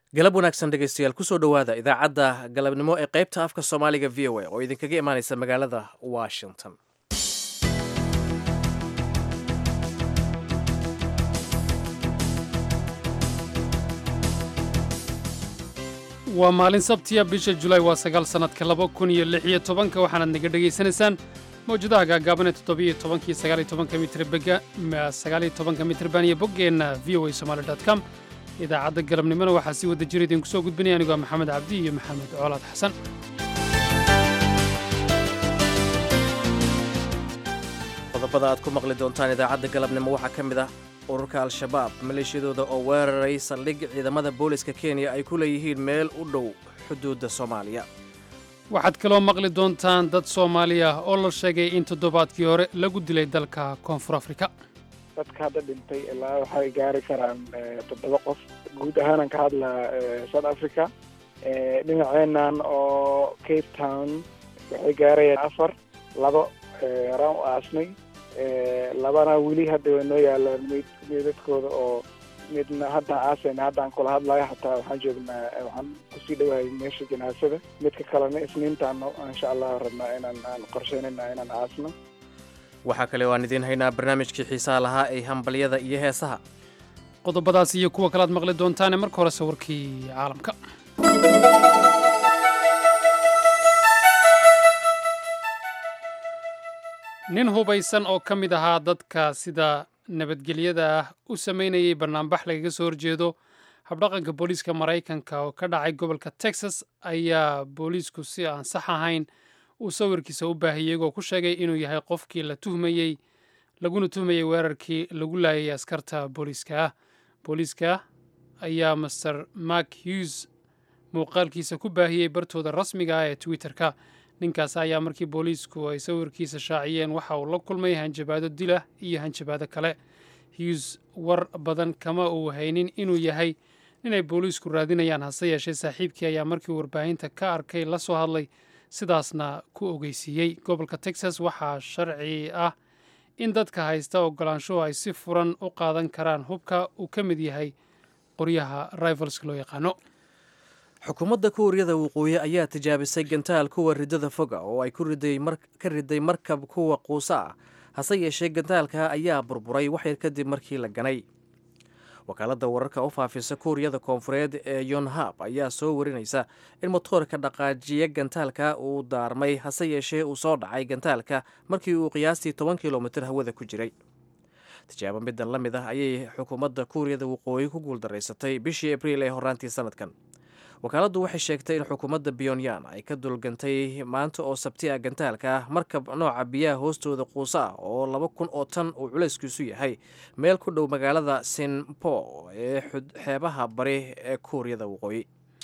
galab wanaagsan dhegaystayaal kusoo dhowaada idaacadda galabnimo ee qaybta afka soomaaliga v o a oo idinkaga imaanaysa magaalada washington waa maalin sabtiya bisha julaay waa sagaal sannadka laba kun iyo lix iyo tobanka waxaanaad naga dhegaysanaysaan mawjadaha gaagaabanee toddobiyo tobankiyo sagaaliyo tobanka mitribega sagaaliyo tobanka mitriban iyo boggeenna v o a somaali dot com idaacadda galabnimona waxaa si wada jira idinku soo gudbinaya anigoo maxamed cabdi iyo maxamed coolaad xasan qodobada aad ku maqli doontaan idaacadda galabnimo waxaa ka mid ah ururka al-shabaab maleeshiyadooda oo weeraray saldhig ciidamada booliska kenya ay ku leeyihiin meel u dhow xuduudda soomaaliya waxaad kaloo maqli doontaan dad soomaali ah oo la sheegay in toddobaadkii hore lagu dilay dalka koonfur afrika dadka hadda dhintay ilaa waxay gaari karaan toddoba qof guud ahaanan ka hadlaa south africa dhinaceenan oo cape town waxay gaarayaan afar laba raan u aasnay labana weli hadda way noo yaalaan meyd meydadkooda oo midna haddaan aasayna haddaan kula hadlayo xataa waxaan joognaa waxaan kusii dhawahay meesha janaasada midka kalena isniintaan insha allah rabnaa inaan aan qorsheynayna inaan aasno waxaa kale oo aan idiin haynaa barnaamijkii xiisaha lahaa ee hambalyada iyo heesaha qodobadaas iyo kuwa kalead maqli doontaane marka hore sawirkii caalamka nin hubaysan oo ka mid ahaa dadka sida nabadgelyada ah u samaynayay bannaanbax lagaga soo horjeedo habdhaqanka booliiska maraykanka oo ka dhacay gobolka texas ayaa booliisku si aan sax ahayn uu sawirkiisa u baahiyey igoo ku sheegay inuu yahay qofkii la tuhmayey laguna tuhmayey weerarkii lagu laayay askarta booliiska ah booliiska ayaa master mark hughes muuqaalkiisa ku baahiyey bartooda rasmiga ah ee twitter-ka ninkaas ayaa markii booliisku ay sawirkiisa shaaciyeen waxa uu la kulmay hanjabaado dilah iyo hanjabaado kale hughes war badan kama uu haynin inuu yahay inay booliisku raadinayaan hase yeeshee saaxiibkii ayaa markii warbaahinta ka arkay la soo hadlay sidaasna ku ogeysiiyey gobolka texas waxaa sharci ah in dadka haysta ogolaanshuhu ay si furan u qaadan karaan hubka uu ka mid yahay qoryaha rivalska loo yaqaano xukuumadda kuuriyada waqooyi ayaa tijaabisay gantaal kuwa riddada foga oo ay ka riday markab kuwa quusa ah hase yeeshee gantaalka ayaa burburay waxyar kadib markii la ganay wakaaladda wararka u faafisa kuuriyada koonfureed ee yonhab ayaa soo warinaysa in motoorka dhaqaajiya gantaalka uu daarmay hase yeeshee uu soo dhacay gantaalka markii uu qiyaastii toban kilomitir hawada ku jiray tijaabo middan la mid ah ayay xukuumadda kuuriyada waqooyi ku guuldaraysatay bishii abriil ee horaantii sanadkan wakaaladdu waxay sheegtay in xukuumadda pyonyan ay ka dulgantay maanta oo sabti ah gantaalka ah markab nooca biyaha hoostooda quusa ah oo laba kun oo tan uu culayskiisu yahay meel ku dhow magaalada sinpo ee xeebaha bari ee kuuriyada waqooyi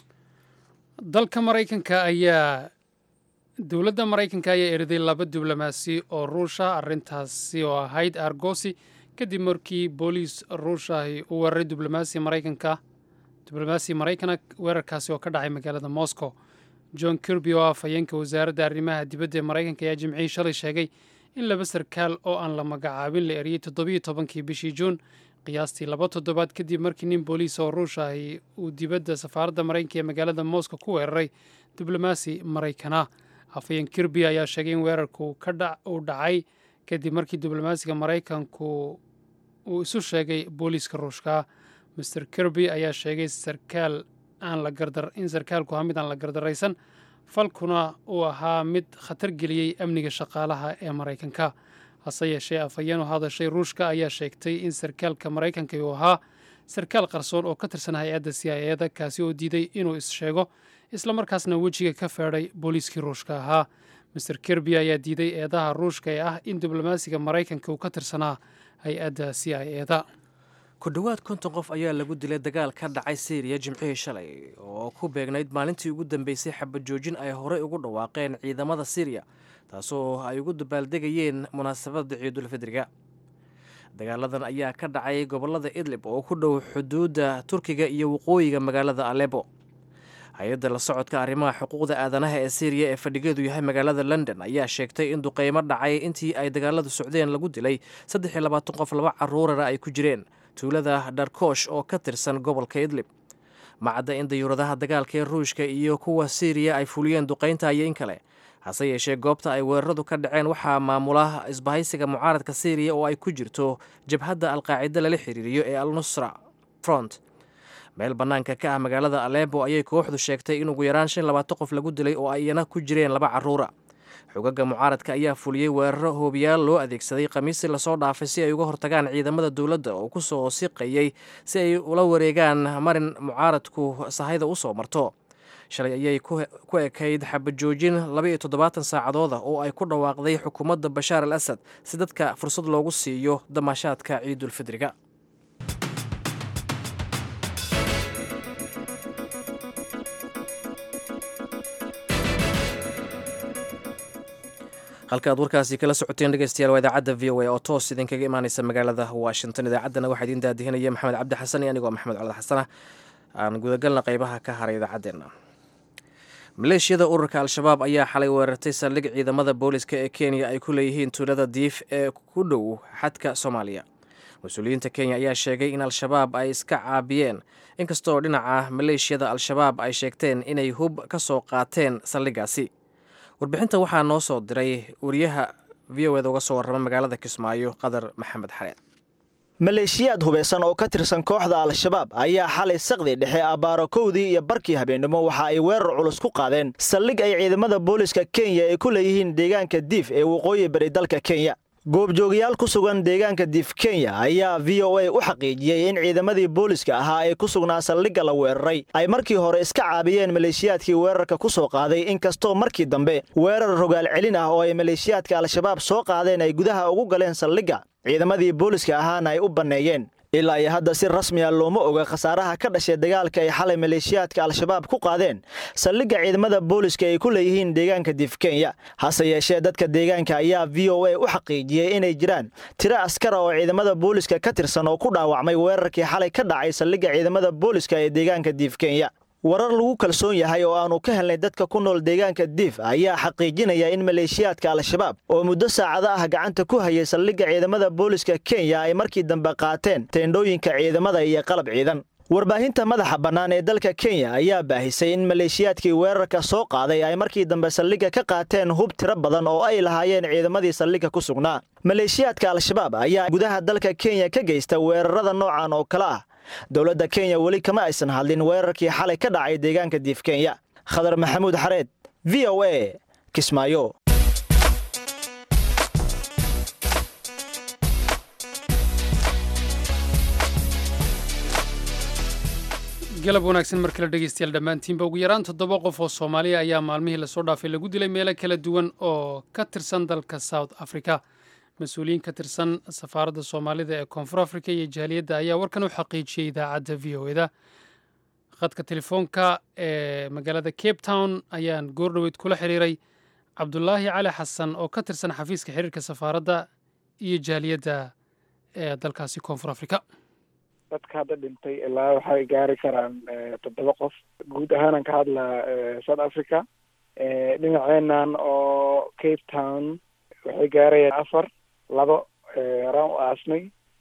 dalka maraykanka ayaa dowladda maraykanka ayaa eriday laba diblomaasi oo ruusha arrintaasi oo ahayd argosi kadib markii booliis ruushahi uu weeraray diblomaasi maraykanka diblomaasi maraykana weerarkaasi oo ka dhacay magaalada moscow john kirby oo ah afhayeenka wasaaradda arrimaha dibadda ee maraykanka ayaa jimcihii shalay sheegay in laba sarkaal oo aan la magacaabin la eriyey toddobiyo tobankii bishii juun qiyaastii laba toddobaad kadib markii nin booliis oo ruush ahi uu dibadda safaaradda maraykanka ee magaalada moscow ku weeraray diblomaasi maraykana afhayeen kirby ayaa sheegay in weerarku uu dhacay kadib markii diblomaasiga maraykanku uu isu sheegay booliiska ruushka master kirby ayaa sheegay sarkaal aan la gardar in sarkaalku ahaa mid aan la gardaraysan falkuna uu ahaa mid khatar geliyey amniga shaqaalaha ee maraykanka hase yeeshee afhayeen u hadashay ruushka ayaa sheegtay in sarkaalka maraykanka uu ahaa sarkaal qarsoon oo ka tirsan hay-adda c i eda kaasi oo diiday inuu is-sheego islamarkaasna wejiga ka feedhay booliiskii ruushka ahaa master kirby ayaa diiday eedaha ruushka ee ah in diblomaasiga maraykanka uu ka tirsanaa hay-adda c i eda ku dhowaad konton qof ayaa lagu dilay dagaal ka dhacay syriya jimcihii shalay oo ku beegnayd maalintii ugu dambeysay xabajoojin ay horey ugu dhawaaqeen ciidamada syriya taasoo ay ugu dabaaldegayeen munaasabadda ciidulfidriga dagaaladan ayaa ka dhacay gobolada idlib oo ku dhow xuduudda turkiga iyo waqooyiga magaalada alebo hay-adda la socodka arrimaha xuquuqda aadanaha ee syriya ee fadhigeedu yahay magaalada london ayaa sheegtay in duqeymo dhacay intii ay dagaaladu socdeen lagu dilay saddex iyo labaatan qof laba caruurana ay ku jireen tuulada dharkoosh oo ka tirsan gobolka idlib macadda in dayuuradaha dagaalka ee ruushka iyo kuwa siiriya ay fuliyeen duqaynta iyo in kale hase yeeshee goobta ay weeraradu ka dhaceen waxaa maamula isbahaysiga mucaaradka siiriya oo ay ku jirto jabhadda alqaacida lala xiriiriyo ee al nusra front meel bannaanka ka ah magaalada alebo ayay kooxdu sheegtay in ugu yaraan shan labaatan qof lagu dilay oo ayna ku jireen laba carruura xogaga mucaaradka ayaa fuliyey weeraro hoobiyaal loo adeegsaday khamiistii lasoo dhaafay si ay uga hortagaan ciidamada dowladda oo ku soo siqayey si ay ula wareegaan marin mucaaradku sahayda u soo marto shalay ayay ku ekayd xabajoojin labaiyo toddobaatan saacadooda oo ay ku dhawaaqday xukuumadda bashaar al asad si dadka fursad loogu siiyo damaashaadka ciidulfidriga halka aad warkaasi kala socoteen dhegeystayaal waa idaacadda v o a oo toos idinkaga imaaneysa magaalada washington idaacaddana waxaa idiin daadihinaya maxamed cabdi xasan iyo anigoo maxamed colad xasanah aan gudagalna qeybaha ka haray idaacaddeenna maleeshiyada ururka al-shabaab ayaa xalay weerartay saldhig ciidamada booliska ee kenya ay ku leeyihiin tuulada diif ee ku dhow xadka soomaaliya mas-uuliyiinta kenya ayaa sheegay in al-shabaab ay iska caabiyeen inkastoo dhinaca maleeshiyada al-shabaab ay sheegteen inay hub ka soo qaateen saldhigaasi warbixinta waxaa noo soo diray wariyaha v o eda uga soo warrama magaalada kismaayo qadar maxamed xareed maleeshiyaad hubeysan oo ka tirsan kooxda al-shabaab ayaa xalay saqdi dhexe abbaaro kowdii iyo barkii habeennimo waxa ay weerar culus ku qaadeen saldhig ay ciidamada booliska kenya ay ku leeyihiin deegaanka diif ee waqooyi bari dalka kenya goobjoogayaal ku sugan deegaanka diif kenya ayaa v o a u xaqiijiyey in ciidamadii booliska ahaa ee ku sugnaa saldhigga la weeraray ay markii hore iska caabiyeen maleeshiyaadkii weerarka ku soo qaaday inkastoo markii dambe weerar rogaal celin ah oo ay maleeshiyaadka al-shabaab soo qaadeen ay gudaha ugu galeen saldhigga ciidamadii booliska ahaana ay u banneeyeen ilaa iyo hadda si rasmiya looma oga khasaaraha ka dhashay dagaalka ay xalay maleeshiyaadka al-shabaab ku qaadeen saldhigga ciidamada booliska ay ku leeyihiin deegaanka diif kenya hase yeeshee dadka deegaanka ayaa v o a u xaqiijiyey inay jiraan tiro askara oo ciidamada booliska ka tirsan oo ku dhaawacmay weerarkii xalay ka dhacay saldhigga ciidamada booliska ee deegaanka diif kenya warar lagu kalsoon yahay oo aannu ka helnay dadka ku nool deegaanka diif ayaa xaqiijinaya in maleeshiyaadka al-shabaab oo muddo saacado ah gacanta ku hayay saldhigga ciidamada booliska kenya ay markii dambe qaateen teendhooyinka ciidamada iyo qalab ciidan warbaahinta madaxa bannaan ee dalka kenya ayaa baahisay in maleeshiyaadkii weerarka soo qaaday ay markii dambe saldhigga ka qaateen hub tiro badan oo ay lahaayeen ciidamadii saldhigga ku sugnaa maleeshiyaadka al-shabaab ayaa gudaha dalka kenya ka geysta weerarada noocan oo kale ah dowladda kenya weli kama aysan hadlin weerarkii xalay ka dhacay deegaanka diif kenya khadar maxamuud xareed v o a kismaayo galab wanaagsan mar kale dhegeystayaal dhammaantiinba ugu yaraan toddoba qof oo soomaaliya ayaa maalmihii lasoo dhaafay lagu dilay meelo kala duwan oo ka tirsan dalka south africa mas-uuliyiin ka tirsan safaaradda soomaalida ee koonfur africa iyo jaaliyadda ayaa warkan u xaqiijiyey idaacadda v o eda khadka telefoonka ee magaalada cape town ayaan goordhoweyd kula xiriiray cabdulaahi cali xasan oo ka tirsan xafiiska xiriirka safaaradda iyo jaaliyadda ee dalkaasi koonfur africa dadka hadda dhintay ilaa waxay gaari karaan toddoba qof guud ahaanan ka hadlaa south africa dhinaceenan oo cape town waxay gaarayaan afar labo horaan u aasnay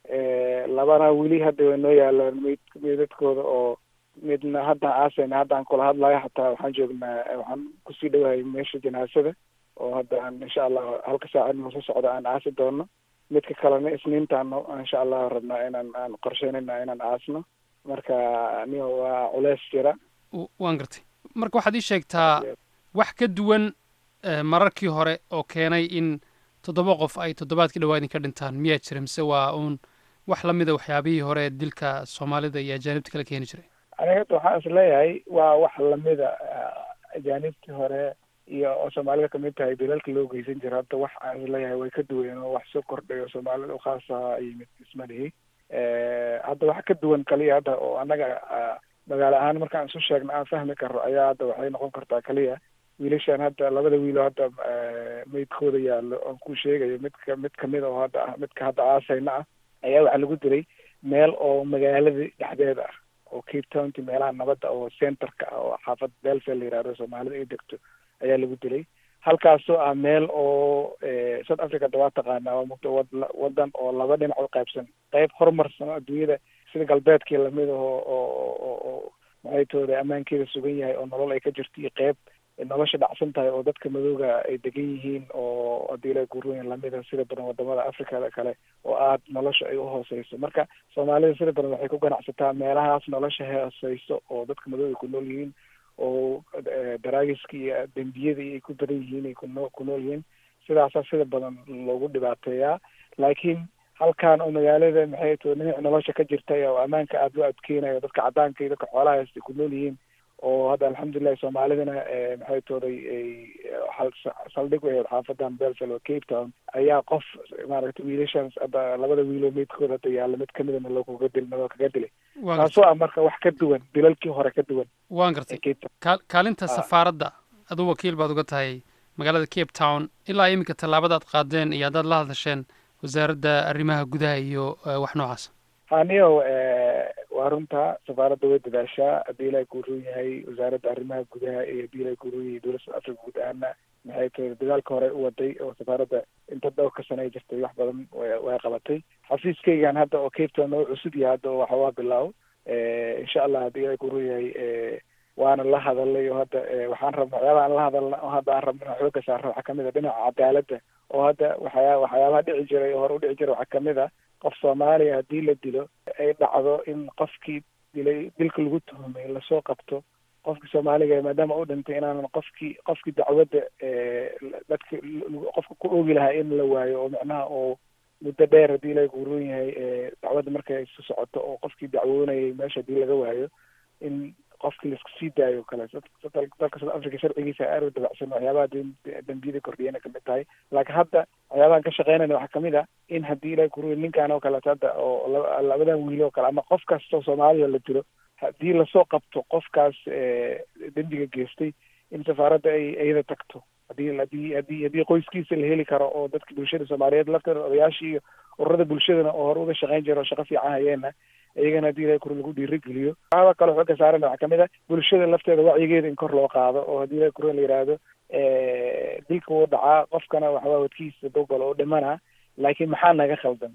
labana weli hadda way noo yaalaan meyd meydadkooda oo midna hadda aasayna haddaan kula hadlayo xataa waxaan joognaa waxaan kusii dhawahay meesha janaasada oo hadda aan insha allah halka saacad noo soo socda aan aasi doono midka kalena isniintaan insha allah rabnaa inaan aan qorsheynayna inaan aasno marka niyo waa culeys jira waan gartay marka waxaad ii sheegtaa wax ka duwan mararkii hore oo keenay in toddoba qof ay toddobaadkii dhawaa idinka dhintaan miyaa jira mise waa uun wax lamida waxyaabihii hore dilka soomaalida iyo ajaanibta kala keeni jiray aniga hadda waxaan is leeyahay waa wax lamida ajaanibtii hore iyo oo soomaalida kamid tahay dalalka loo geysan jira hadda wax aan is leeyahay way ka duwan oo wax soo kordhayo soomaalida ukhaasa yimid ismalihi hadda wax ka duwan kaliya hadda oo annaga magaalo ahaan markaan isu sheegno aan fahmi karo ayaa hadda waxay noqon kartaa kaliya wiilashan hadda labada wiilo hadda meydkooda yaallo oon ku sheegayo midka mid kamid oo hadda ah midka hadda aasayna ah ayaa waxaa lagu dilay meel oo magaalada dhexdeeda ah oo cape townti meelaha nabadda oo centerka ah oo xaafad belfel la yihahdo soomaalida ay degto ayaa lagu dilay halkaasoo ah meel oo south africa da waa taqaanaa waa mugta wadan oo laba dhinac u qaybsan qayb horumarsan oo adduunyada sida galbeedkii lamid aho oo oo maxay tooda ammaankeeda sugan yahay oo nolol ay ka jirto iyo qeyb nolosha dhacsan tahay oo dadka madooga ay degan yihiin oo haddii la guurooyin lamida sida badan wadamada africada kale oo aad nolosha ay uhooseyso marka soomaalida sida badan waxay ku ganacsataa meelahaas nolosha hooseyso oo dadka madooga ku nool yihiin oo daraagiska iyo dembiyada ay ku badan yihiin ay kuno ku nool yihiin sidaasaa sida badan loogu dhibaateeyaa laakiin halkan oo magaalada maxay to dhinac nolosha ka jirta oo ammaanka aada loo adkeynayo dadka caddaanka iyo dadka xoolaha haysta ku nool yihiin oo hadda alxamdulilahi soomaalidana maxay tooday saldhig u ahayd xaafadan belsel oo cape town ayaa qof maaragtay wiilashan hadda labada wiiloo meydkood hadda yaalla mid kamidana lookaga dil loo kaga dilay taasoo ah marka wax ka duwan dilalkii hore ka duwan waan gartay kaalinta safaaradda aduu wakiil baad uga tahay magaalada cape town ilaa iminka tallaabadaad qaadeen iyo haddaad la hadasheen wasaaradda arrimaha gudaha iyo wax noocaas haniyow waa runta safaaradda way dadaashaa haddii ilaa guuroon yahay wasaaradda arrimaha gudaha iyo haddii ilaa guuroon yahay dowladda south africa guud ahaana maxay tahay dadaalka hore u waday oo safaaradda inta dhowrka sano ay jirtay wax badan way qabatay xafiiskaygan hadda oo cape town oo cusub yahay hadda waxa waa bilaaw insha allah haddii ilaa guuroon yahay waana la hadalay oo hadda waxaan rabna waxyaabaha aan la hadalna oo hadda aan rabna inaan xooga saarno waxaa kamid a dhinaca cadaaladda oo hadda waxyaa waxyaabaha dhici jiray oo hore u dhici jiray waxaa kamid a qof soomaaliya haddii la dilo ay dhacdo in qofkii dilay dilka lagu tuhumay lasoo qabto qofkii soomaaliga maadaama u dhintay inaanan qofkii qofkii dacwadda dadka qofka ku oogi lahaa in la waayo oo macnaha oo muddo dheer haddii la guuroon yahay dacwadda markay isu socoto oo qofkii dacwoonayay meesha haddii laga waayo in qofkii laisku sii daayo o kale dalka south africa sharcigiisa aad u dabacsan waxyaabaha dembiyada kordhiyana kamid tahay laakiin hadda waxyaabahan ka shaqeynayna waxaa kamid a in haddii ilahi kuruy ninkan oo kaleeto hadda oo labadan wiil oo kale ama qof kastoo soomaaliya la dilo haddii lasoo qabto qofkaas dembiga geystay in safaaradda ay iyada tagto hadii hadii hadii haddii qoyskiisa la heli karo oo dadka bulshada soomaaliyeed lafteeda odayaashii iyo ururada bulshadana oo hore uga shaqeyn jira oo shaqo fiican hayeena iyagana haddii ilahi kuru lagu dhiirigeliyo waxaaba kale xooga saarana waxaa kamid a bulshada lafteeda wacyigeeda in kor loo qaado oo haddii ilahi kuru la yidhaahdo dilka wuu dhacaa qofkana waxbaa wadkiisa dowgal oo dhimana laakiin maxaa naga khaldan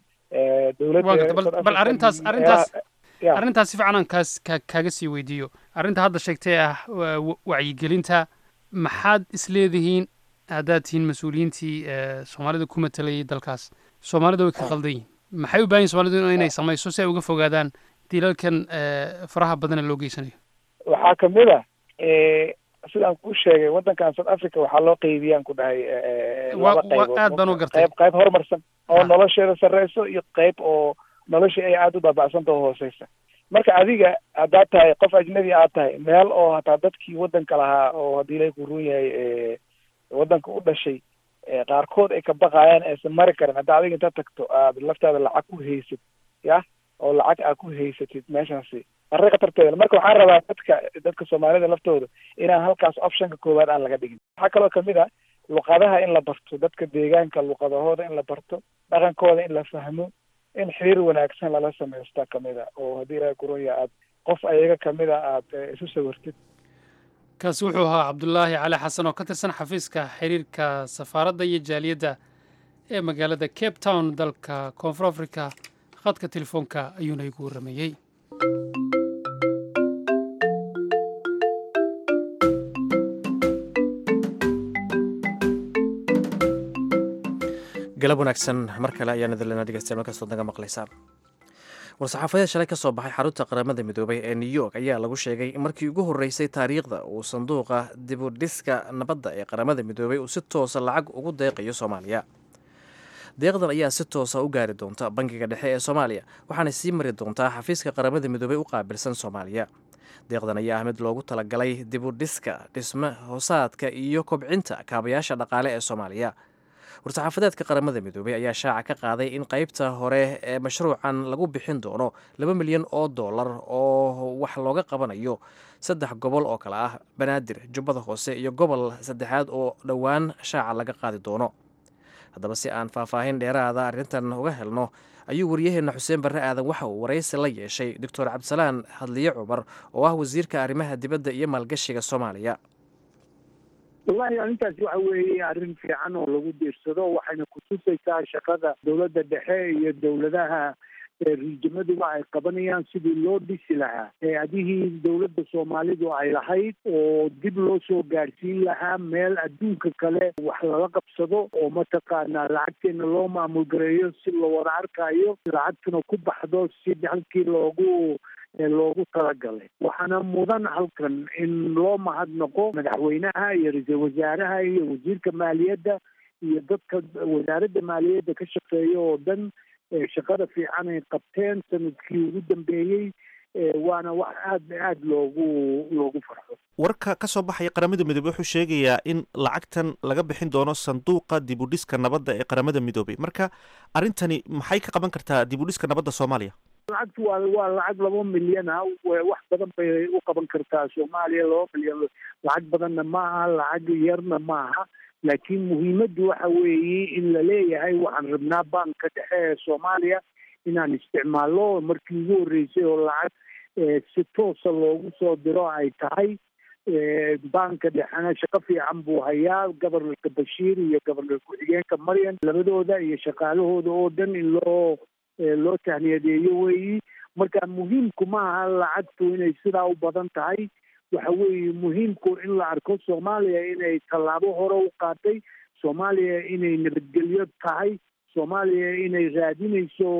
dowladda bal arrintaas arrintaas arrintaas si fiican aan kaas ka kaaga sii weydiiyo arrinta hadda sheegtay ah wacyigelinta maxaad isleedihiin haddaad tihiin mas-uuliyiintii soomaalida ku matalayay dalkaas soomaalida way ka khaldan yihin maxay u baahan yihin soomalidu inay samayso si ay uga fogaadaan dilalkan faraha badana loo geysanayo waxaa kamid a sidaan kuu sheegay waddankan south africa waxaa loo qeybiyaan ku dhahay laba qaybood aad baan u gartay qayb qayb horumarsan oo nolosheeda sarreyso iyo qayb oo noloshii ay aada u baaba'santa oo hooseysa marka adiga haddaad tahay qof ajnabi aad tahay meel oo hataa dadkii waddanka lahaa oo haddii ilahi ku run yahay waddanka u dhashay qaarkood ay ka baqayaan aysan mari karin hadda adiga intaad tagto aad laftaada lacag ku haysad ya oo lacag aad ku haysatid meeshaasi arri khatarteeda marka waxaan rabaa dadka dadka soomaalida laftooda inaan halkaas optionka koowaad aan laga dhigin waxaa kaloo kamid a luqadaha in la barto dadka deegaanka luqadahooda in la barto dhaqankooda in la fahmo in xiriir wanaagsan lala samaysta kamid a oo haddii ilaha kuronya aad qof ayaga kamid a aada isu sawirtid kaasi wuxuu ahaa cabdulaahi cali xasan oo ka tirsan xafiiska xiriirka safaaradda iyo jaaliyadda ee magaalada cape town dalka koonfur africa khadka telefoonka ayuuna igu warramayey galab wanaagsan mar kale ayaan idinlena dhegeystayaal markastood naga maqlaysaan war-saxaafadeed shalay ka soo baxay xarunta qaramada midoobay ee new york ayaa lagu sheegay in markii ugu horreysay taariikhda uu sanduuqa dibudhiska nabadda ee qaramada midoobay uu si toosa lacag ugu deeqayo soomaaliya deeqdan ayaa si toosa u gaari doonta bangiga dhexe ee soomaaliya waxaana sii mari doontaa xafiiska qaramada midoobay u qaabilsan soomaaliya deeqdan ayaa ah mid loogu talagalay dibudhiska dhisme hoosaadka iyo kobcinta kaabayaasha dhaqaale ee soomaaliya war-saxaafadeedka qaramada midoobey ayaa shaaca ka qaaday in qeybta hore ee mashruucan lagu bixin doono laba milyan oo dollar oo wax looga qabanayo saddex gobol oo kale ah banaadir jubbada hoose iyo gobol saddexaad oo dhowaan shaaca laga qaadi doono haddaba si aan faahfaahin dheeraada arrintan uga helno ayuu waryaheena xuseen barre aadan waxa uu waraysi la yeeshay doctor cabdisalaan hadliye cumar oo ah wasiirka arrimaha dibadda iyo maalgashiga soomaaliya wallahi arrintaasi waxa weeye arrin fiican oo lagu diirsado waxayna kutusaysaa shaqada dowladda dhexe iyo dowladaha riijimaduba ay qabanayaan sidii loo dhisi lahaa hay-adihii dowladda soomaalidu ay lahayd oo dib loo soo gaadhsiin lahaa meel adduunka kale wax lala qabsado oo mataqaanaa lacagteena loo maamulgareeyo si la wada arkayo lacagtuna ku baxdo si halkii loogu loogu talagalay waxaana mudan halkan in loo mahadnaqo madaxweynaha iyo ra-iisul wasaaraha iyo wasiirka maaliyadda iyo dadka wasaaradda maaliyadda ka shaqeeya oo dhan shaqada fiican ay qabteen sanadkii ugu dambeeyey waana wax aad aada loogu loogu farxo warka ka soo baxaya qaramada midoobey wuxuu sheegayaa in lacagtan laga bixin doono sanduuqa dibudhiska nabadda ee qaramada midoobey marka arrintani maxay ka qaban kartaa dibudhiska nabadda soomaaliya lacagtu waa waa lacag laba milyan ah wax badan bay u qaban kartaa soomaaliya laba milyan lacag badanna maaha lacag yarna maaha laakiin muhiimaddu waxa weeye in la leeyahay waxaan rabnaa banka dhexe ee soomaaliya inaan isticmaalno markii ugu horreysay oo lacag si toosa loogu soo diro ay tahay banka dhexena shaqo fiican buu hayaa gobornarka bashiir iyo gobornar ku-xigeenka maryan labadooda iyo shaqaalahooda oo dhan in loo loo tahniyadeeyo weeyi marka muhiimku maaha lacagtu inay sidaa u badan tahay waxa weeye muhiimku in la arko soomaaliya inay tallaabo hore u qaatay soomaaliya inay nabadgelyo tahay soomaaliya inay raadinayso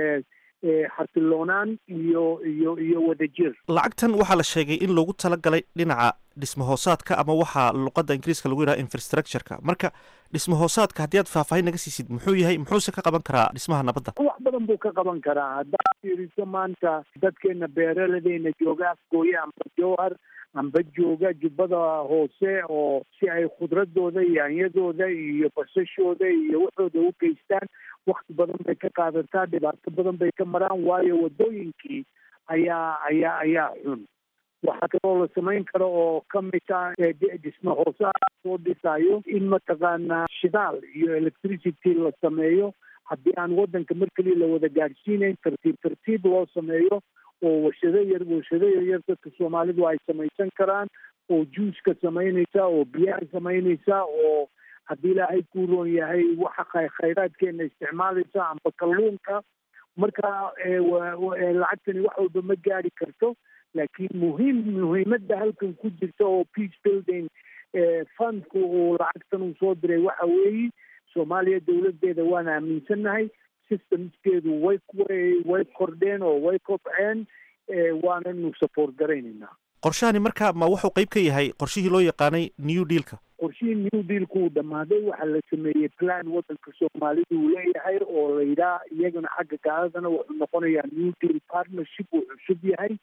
xasiloonaan iyo iyo iyo wadajir lacagtan waxaa la sheegay in loogu talagalay dhinaca dhismahoosaadka ama waxaa luqadda ingiriiska lagu yidhaha infrastructureka marka dhismahoosaadka haddii aad faahfaahin naga siisid muxuu yahay muxuuse ka qaban karaa dhismaha nabadda wax badan buu ka qaban karaa haddaad fiiriso maanta dadkeena beeraladeena jooga afgooye amba jowhar amba jooga jubbada hoose oo si ay khudradooda iyo anyadooda iyo basashooda iyo waxooda u geystaan wakti badan bay ka qaadataa dhibaato badan bay ka maraan waayo wadooyinkii ayaa ayaa ayaa xun waxaa kaloo la samayn karo oo kamid ah dhisma hoose soo dhisayo in mataqaanaa shidaal iyo electricity la sameeyo haddii aan waddanka mar keliya la wada gaadhsiinayn tartiib tartiib loo sameeyo oo warshado yar warshado yaryar dadka soomaalidu ay samaysan karaan oo juuska samaynaysa oo biyaha samaynaysa oo haddii ilaahay kuu roon yahay waxa khayraadkeena isticmaalaysa amba kalluunka marka lacagtani wax walba ma gaari karto laakiin muhiim muhiimadda halkan ku jirta oo peace building fundku uu lacagtan uu soo diray waxa weeye soomaaliya dowladeeda waan aaminsannahay systemskeedu way way kordheen oo way kobceen waananu support garaynaynaa qorshahani marka ma wuxuu qayb ka yahay qorshihii loo yaqaanay new dealka qorshihii new dealku uu dhammaaday waxaa la sameeyey plan waddanka soomaalidu uu leeyahay oo la yidhaha iyagana xagga gaaladana wuxuu noqonayaa new deal partnership uu cusub yahay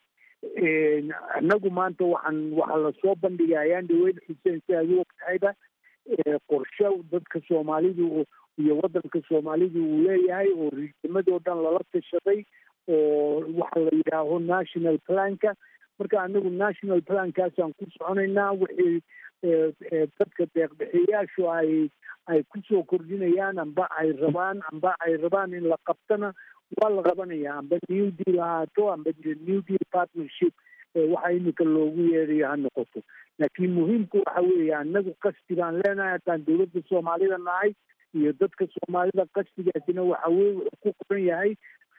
annagu maanta waxaan waxaa lasoo bandhigay ayaan dhaweyn xuseen si aad u ogtahayba qorshe dadka soomaalidu iyo waddanka soomaalidu uu leeyahay oo riijimadoo dhan lala tashaday oo waxa la yidhaaho national planka marka anagu national plankaasaan ku soconaynaa wixii dadka deeqbixiyayaashu ay ay kusoo kordhinayaan amba ay rabaan amba ay rabaan in la qabtana waa la qabanayaa amba new deal ahaato amba new deal partnership waxa iminka loogu yeerayo ha noqoto laakiin muhiimku waxa weeye anagu qasdi baan leenahay haddaan dowladda soomaalida nahay iyo dadka soomaalida qasdigaasina waxa weye wuxuu ku qoran yahay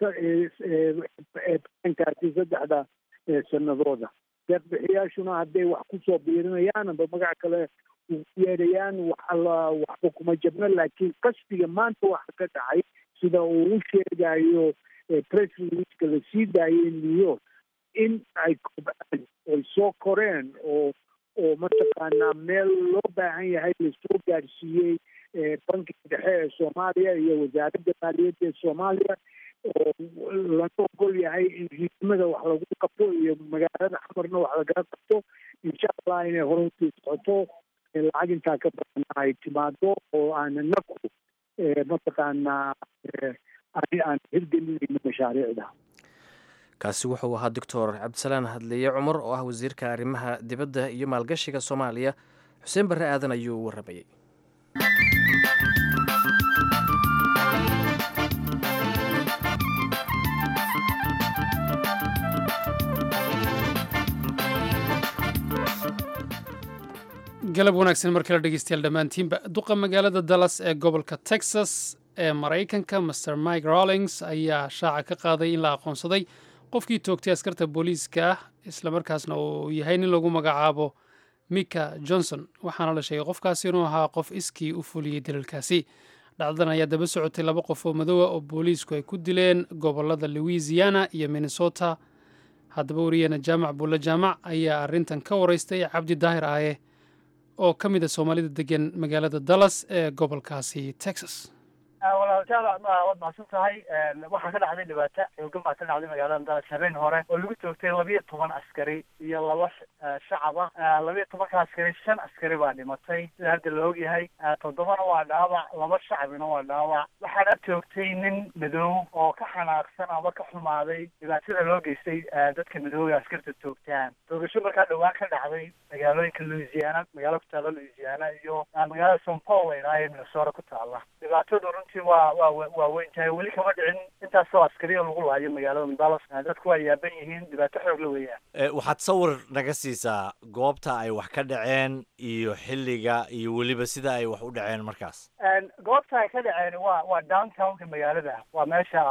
plankaasi saddexda sanadooda deeqbixiyaashuna hadday wax kusoo biirinayaan amba magac kale ugu yeerayaan waxala waxba kuma jabno laakiin qasdiga maanta waxa ka dhacay sida uu u sheegayo press releaseka la sii daayay new york in ay kobcaan ay soo koreen oo oo mataqaanaa meel loo baahan yahay lasoo gaadhsiiyey bankiga dhexe ee soomaaliya iyo wasaaradda maaliyadda ee soomaaliya oo laga ogol yahay in riidmada wax lagu qabto iyo magaalada xamarna wax lagaga qabto insha allah inay hore usii socoto lacag intaa ka badan ay timaado oo aan inaku mataqaanaa aan hirgelinayno mashaariicda kaasi wuxuu ahaa doctor cabdisalaan hadleeye cumar oo ah wasiirka arrimaha dibadda iyo maalgashiga soomaaliya xuseen barre aadan ayuu warramayey galab wanaagsan mar kale dhegeystayaal dhammaantiinba duqa magaalada dallas ee gobolka texas ee maraykanka master mike rawlings ayaa shaaca ka qaaday in la aqoonsaday qofkii toogtay askarta booliiska ah islamarkaasna uu yahay nin lagu magacaabo mika johnson waxaana la sheegay qofkaasi inuu ahaa qof iskii u fuliyey daliilkaasi dhacdadan ayaa daba socotay laba qof oo madowa oo booliisku ay ku dileen gobolada louisiana iyo minnesota haddaba wariyana jaamac bulle jaamac ayaa arrintan ka waraystay cabdi daahir aaye oo ka mid a soomaalida degan magaalada dallas ee gobolkaasi texas walaal jaamac waad mahadsan tahay waxaa ka dhacday dhibaato xoogan baa ka dhacday magaalada dallas habeen hore oo lagu toogtay labiyo toban askari iyo laba shacab ah labiyo tobanka askari shan askari baa dhimatay sida hadda la ogyahay toddobana waa dhaawac laba shacabina waa dhaawac waxaana toogtay nin madow oo ka xanaaqsan ama ka xumaaday dhibaatada loo geystay dadka madooga askarta toogtaan toogasho markaa dhowaan ka dhacday magaalooyinka louisiana magaalo ku taalla louisiana iyo magaalada st paul la idhaha ee minnesota ku taalla dhibaatadu runtii waa waa waa weyn tahay weli kama dhicin intaasoo askariya lagu laayo magaalada dallas dadku waa yaaban yihiin dhibaato xoog la weeyaan waxaad sawir naga siisaa goobta ay wax ka dhaceen iyo xilliga iyo weliba sida ay wax u dhaceen markaas goobta ay ka dhaceen waa waa downtownka magaalada waa meesha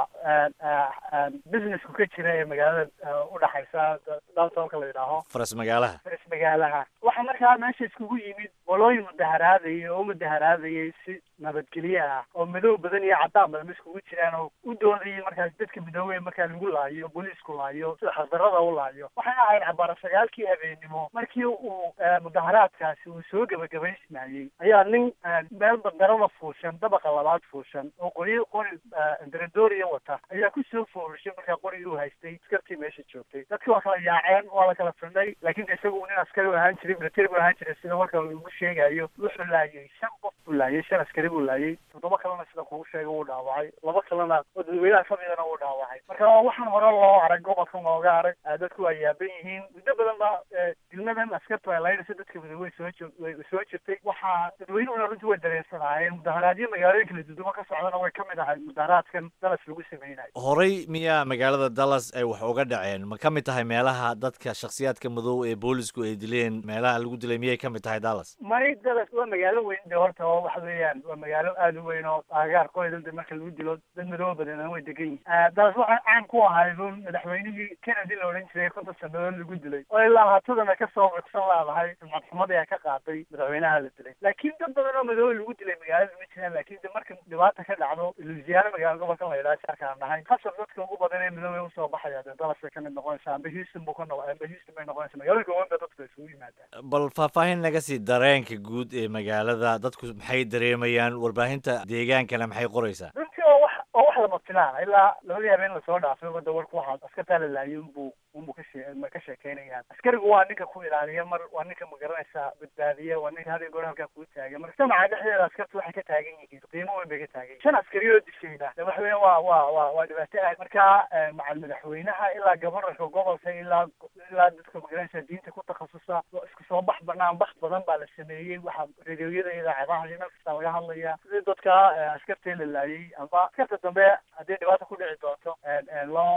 businessku ka jira ee magaalada udhaxaysa downtownka la yidhaaho faras magaalaha faras magaalaha waxaa markaa meesha iskugu yimid qolooyin mudaharaadayay oo mudaharaadayay si nabadgelye ah oo madow badan iyo caddaan badan iskugu jiraan oo u doodayay markaas dadka midoobe markaa lagu laayo booliisku laayo sida xasdarada u laayo waxay ahayd cabaara sagaalkii habeenimo markii uu mudaharaadkaasi uu soo gebagabaysmayey ayaa nin meel bandarada fuushan dabaqa labaad fuushan oo qoryo qori daradooriya wata ayaa ku soo foorushay markaa qorigii uu haystay askartii meesha joogtay dadkii waa kala yaaceen waa la kala fidhay laakiin isagu nin askari u ahaan jiray military buu ahaan jiray sida marka lagu sheegayo wuxuu laayay shan qof buu laayay shan askari buu laayay toddoba kalena sida kugu sheegay wuu dhaawacay laba kalena oo dadweynaha kamidana wuu dhaawacay marka waxaan hore loo arag gobolkan looga arag dadku waa yaaban yihiin muddo badan ba dilmadan askartu ay laynayso dadka midoobey soo way soo jirtay waxaa dadweynuhuna runtii way dareensanaayeen mudaharaadyo magaalooyin kala dudumo ka socdana way kamid ahay mudaharaadkan dallas lagu sameynayo horey miyaa magaalada dallas ay wax uga dhaceen ma ka mid tahay meelaha dadka shakhsiyaadka madow ee boolisku ay dileen meelaha lagu dilay miyay ka mid tahay dallas may dallas waa magaalo weyn de horta oo waxa weeyaan waa magaalo aada u weyn oo aagaarkooda de marka lagu dilo dad madooba badan way degan yihin dallas waxaa caan ku ahay run madaxweynihii kennedy la odhan jiray konton sanadood lagu dilay oo ilaa haatadana kasoo cugsan laadahay sumcad xumadii ay ka qaatay madaxweynaha la dilay laakiin dad badan oo madooba lagu dilay magaalada ma jiraan laakiin de marka dhibaata ka dhacdo louisiana magaalo gobolkan la yidhaha jaarkaan nahay hasab dadka ugu badan ee madoobe usoo baxaya de dallas bay kamid noqonaysaa amba houston buu ka noq amba houston bay noqonaysaa magaalooyinka weyn ba dadku isugu yimaadaan bal faahfaahin naga sii dareenka guud ee magaalada dadku maxay dareemayaan warbaahinta deegaankana maxay qoraysaa runtii oo wax oo wax lama filaan ilaa labadii habeen lasoo dhaafay wada warku waxaa askartaa la laayay unbuu unbuu kashe ka sheekeynayaan askarigu waa ninka ku ilaaliya mar waa ninka magaranaysa badbaadiya waa ninka hada goor halkaa kuu taagan marka samaca dhexdeeda askartu waxay ka taagan yihiin qiimo weyn bay ka taagan yihin shan askari oo dishayna de waxa weya waa waa waa waa dhibaato aad marka macal madaxweynaha ilaa gobornarka gobolka ilaa ilaa dadka magaranaysa diinta ku takhasusa isku soo bax banaan bax badan baa la sameeyey waxaa radioyada idaacadaha iyo meel kasta laga hadlaya sidii dadka askartee la laayay amba askarta dambe haddii dhibaata ku dhici doonto loo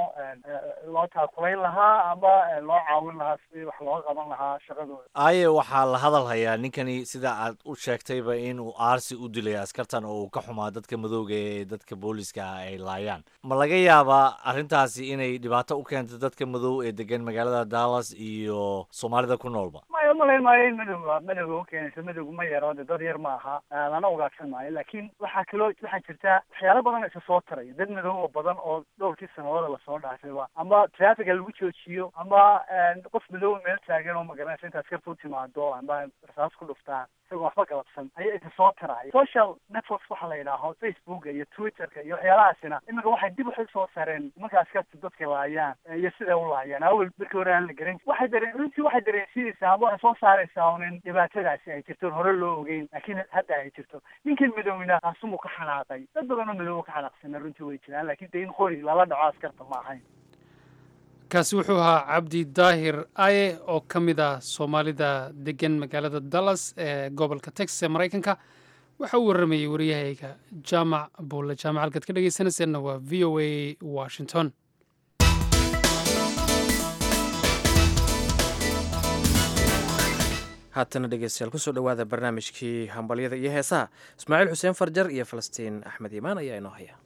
loo taakulayn lahaa amba loo caawin lahaa sidii wax looga qaban lahaa shaqadooda aaye waxaa la hadal hayaa ninkani sida aad u sheegtayba inuu aarsi u dilay askartan oo uu ka xumaa dadka madooga ee dadka booliska ah ay laayaan ma laga yaabaa arrintaasi inay dhibaato u keento dadka madow ee degan magaalada dallas iyo soomaalida ku noolba maya umalayn maayo in madowga madowga ukeenayso madowga ma yaro de dad yar ma aha lana ugaadsan maayo laakiin waxaa kaloo waxaa jirta waxyaala badan isa soo taraya dad madow oo badan oo dhowrkii sanadooda lasoo dhaafayba ama traffica lagu joojiyo ama qof madow meel taagan oo magaranaysa inta askarta u timaado amba rasaas ku dhuftaan isagoo waxba galabsan ayaa isa soo taraya social networks waxa la yidhaaho facebooka iyo twitterka iyo waxyaalahaasina iminka waxay dib waxay soo sareen marka askarta dadka laayaan iyo siday u laayaan awel markii hore aan la garan waxay dareen runtii waxay dareensiinaysaa ama waxay soo saaraysaa unin dhibaatadaasi ay jirto hore loo ogeyn laakiin hadda ay jirto ninkan madowna kaasumuu ka xanaaqay dad badan oo madow ka xanaaqsana runtii way jiraan laakiin de in qori lala dhaco askarta ma ahayn kaasi wuxuu ahaa cabdi daahir aye oo ka mid ah soomaalida degan magaalada dallas ee gobolka texas ee maraykanka waxa uu warramayey waryahayga jaamac buulle jaamac halkaad ka dhegeysanayseena waa v o a washington haatana dhegeystayaal kusoo dhowaada barnaamijkii hambalyada iyo heesaha ismaaciil xuseen farjar iyo falastiin axmed iimaan ayaa inoo haya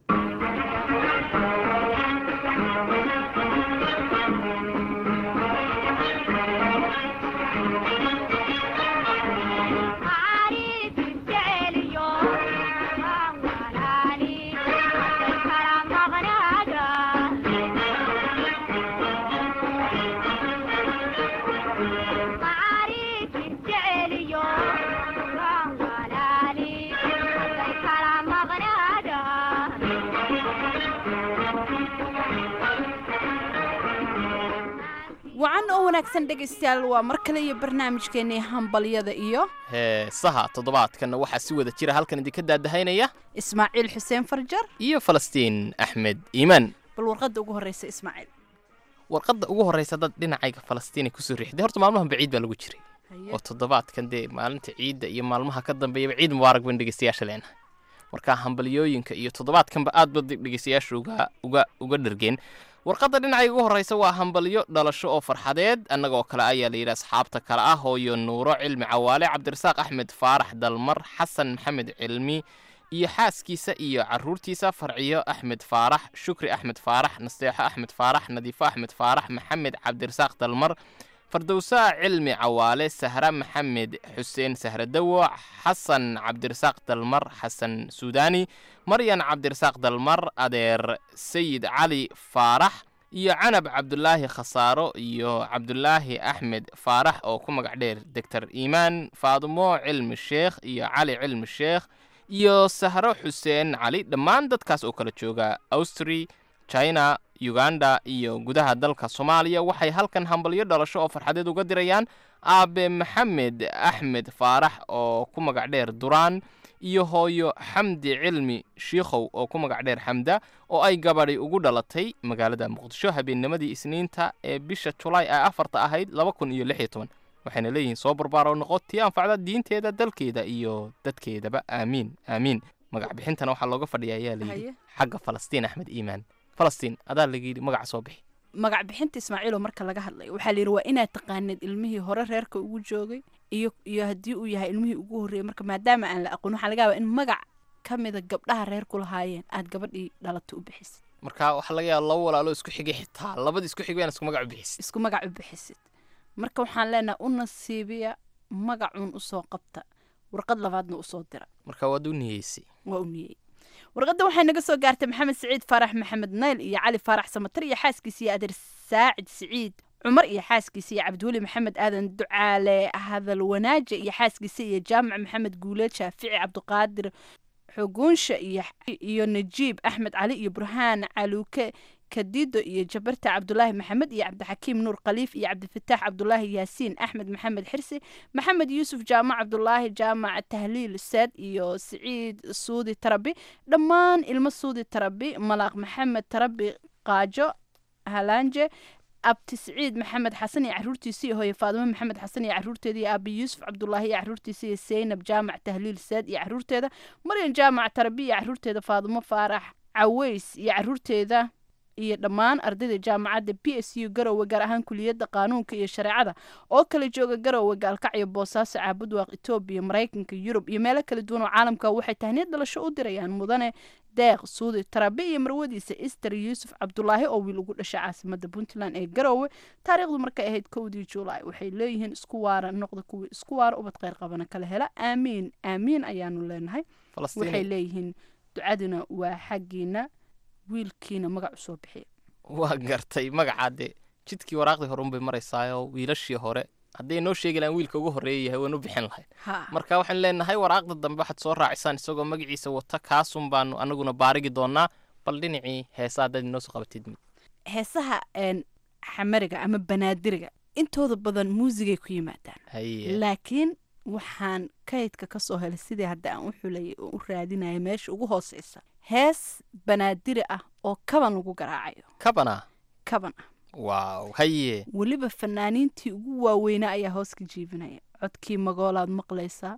wacan oo wanaagsan dhegaystayaal waa mar kale iyo barnaamijkeennii hambalyada iyo heesaha toddobaadkanna waxaa si wada jira halkan idinka daadahaynaya ismaaciil xuseen farjar iyo falastiin axmed iimaan bal warqadda ugu horreysa ismaaciil warqadda ugu horreysa dad dhinacayga falastiinay kusoo riixday horta maalmahan baciid baa lagu jiray oo toddobaadkan dee maalinta ciidda iyo maalmaha ka dambeeyaba ciid mubaarak ban dhegeystayaasha leenahay marka hambalyooyinka iyo toddobaadkanba aad ba dhegeystayaasha uga uga uga dhargeen warqadda dhinacayga ugu horreysa waa hambalyo dhalasho oo farxadeed annagoo kale ayaa la yidhi asxaabta kale ah hooyo nuuro cilmi cawaale cabdirasaaq axmed faarax dalmar xasan maxamed cilmi iyo xaaskiisa iyo caruurtiisa farciyo axmed faarax shukri axmed faarax nasteexo axmed faarax nadiifo axmed faarax maxamed cabdirasaaq dalmar fardowsaa cilmi cawaale sahra maxamed xuseen sahradowo xasan cabdirasaaq dalmar xasan suudani maryan cabdirasaaq dalmar adeer sayid cali faarax iyo canab cabdulaahi khasaaro iyo cabdulaahi axmed faarax oo ku magac dheer doctor iimaan faadumo cilmi sheekh iyo cali cilmi sheekh iyo sahro xuseen cali dhammaan dadkaas oo kala jooga austri china uganda iyo gudaha dalka soomaaliya waxay halkan hambalyo dhalasho oo farxadeed uga dirayaan aabe maxamed axmed faarax oo ku magac dheer duraan iyo hooyo xamdi cilmi shiikhow oo ku magac dheer xamda oo ay gabadhi ugu dhalatay magaalada muqdisho habeennimadii isniinta ee bisha julaay ee afarta ahayd laba kun iyo lix iyo toban waxayna leeyihiin soo barbaaro noqo tii anfacda diinteeda dalkeeda iyo dadkeedaba aamiin aamiin magac bixintana waxaa looga fadhiya ayaa layidhi xagga falastiin axmed iimaan falastiin adaa laga yidhi magaca soo bixi magac bixinta ismaaciiloo marka laga hadlayo waxaa layidhi waa inaad taqaanid ilmihii hore reerka ugu joogay iyo iyo haddii uu yahay ilmihii ugu horreeyey marka maadaama aan la aqoon waxaa laga yaabaa in magac ka mida gabdhaha reer ku lahaayeen aad gabadhii dhalata u bixisid marka waxaa laga yaaba laba walaalo isku xigay xitaa labadii isku xigay aan isku magac u bixisid isku magac u bixisid marka waxaan leenahay u nasiibiya magacuun usoo qabta warqad labaadna usoo dira marka waad u niyeysay waa u niyey warqadda waxay naga soo gaartay maxamed siciid faarax maxamed nayl iyo cali faarax samatar iyo xaaskiisa iyo adeer saacid siciid cumar iyo xaaskiisa iyo cabdiweli maxamed aadan ducaale hadal wanaaje iyo xaaskiisa iyo jaamac maxamed guuleed shaafici cabdiqaadir xoguunsha iyo iyo najiib axmed cali iyo burhaan caluuke kadido iyo jabarta cabdulaahi maxamed iyo cabdixakiim nuur khaliif iyo cabdifataax cabdulaahi yaasiin axmed maxamed xirsi maxamed yuusuf jaamac cabdulaahi jaamac tahliil saad iyo siciid suudi tarabi dhammaan ilmo suudi tarabi malaaq maxamed tarabi qaajo halaanje abti siciid maxamed xasan iyo caruurtiisa iyo hooye faadimo maxamed xasan iyo caruurteeda iyo aabi yuusuf cabdulaahi iyo caruurtiisa iyo seynab jaamac tahliil saad iyo caruurteeda maryan jaamac tarabi iyo caruurteeda faadimo faarax caweys iyo caruurteeda iyo dhammaan ardayda jaamacadda b s u garowe gaar ahaan kuliyadda qaanuunka iyo shareecada oo kala jooga garowe gaalkacyo boosaaso caabudwaaq etoobiya maraykanka yurub iyo meelo kala duwan oo caalamka waxay tahniyad dhalasho u dirayaan mudane deeq suudi tarabe iyo marwadiisa ister yuusuf cabdulaahi oo wiil ugu dhashay caasimada puntland ee garowe taariikhdu markay ahayd kowdii julaay waxay leeyihiin isku waara noqda kuwii isku waara ubad kheyr qabana kala hela aamiin aamiin ayaanu leenahay waxay leeyihiin ducaduna waa xaggiina wiilkiina magac usoo bixiya waa gartay magacaa dee jidkii waraaqdii hore unbay maraysaayoo wiilashii hore hadday noo sheegi lahaan wiilka ugu horreeya yahay waan u bixin lahayn marka waxaan leenahay waraaqda dambe waxaad soo raacisaan isagoo magaciisa wata kaasun baanu anaguna baarigi doonaa bal dhinacii heesa haddaad inoo soo qabatid mid heesaha xamariga ama banaadiriga intooda badan muusigay ku yimaadaan laakiin waxaan kaydka ka soo helay sidii hadda aan u xulayay oo u raadinaya meesha ugu hooseysa hees banaadiri ah oo kaban lagu garaacayo kabana kaban ah waaw haye weliba fanaaniintii ugu waaweynaa ayaa hoos ka jiibinaya codkii magoolaad maqlaysaa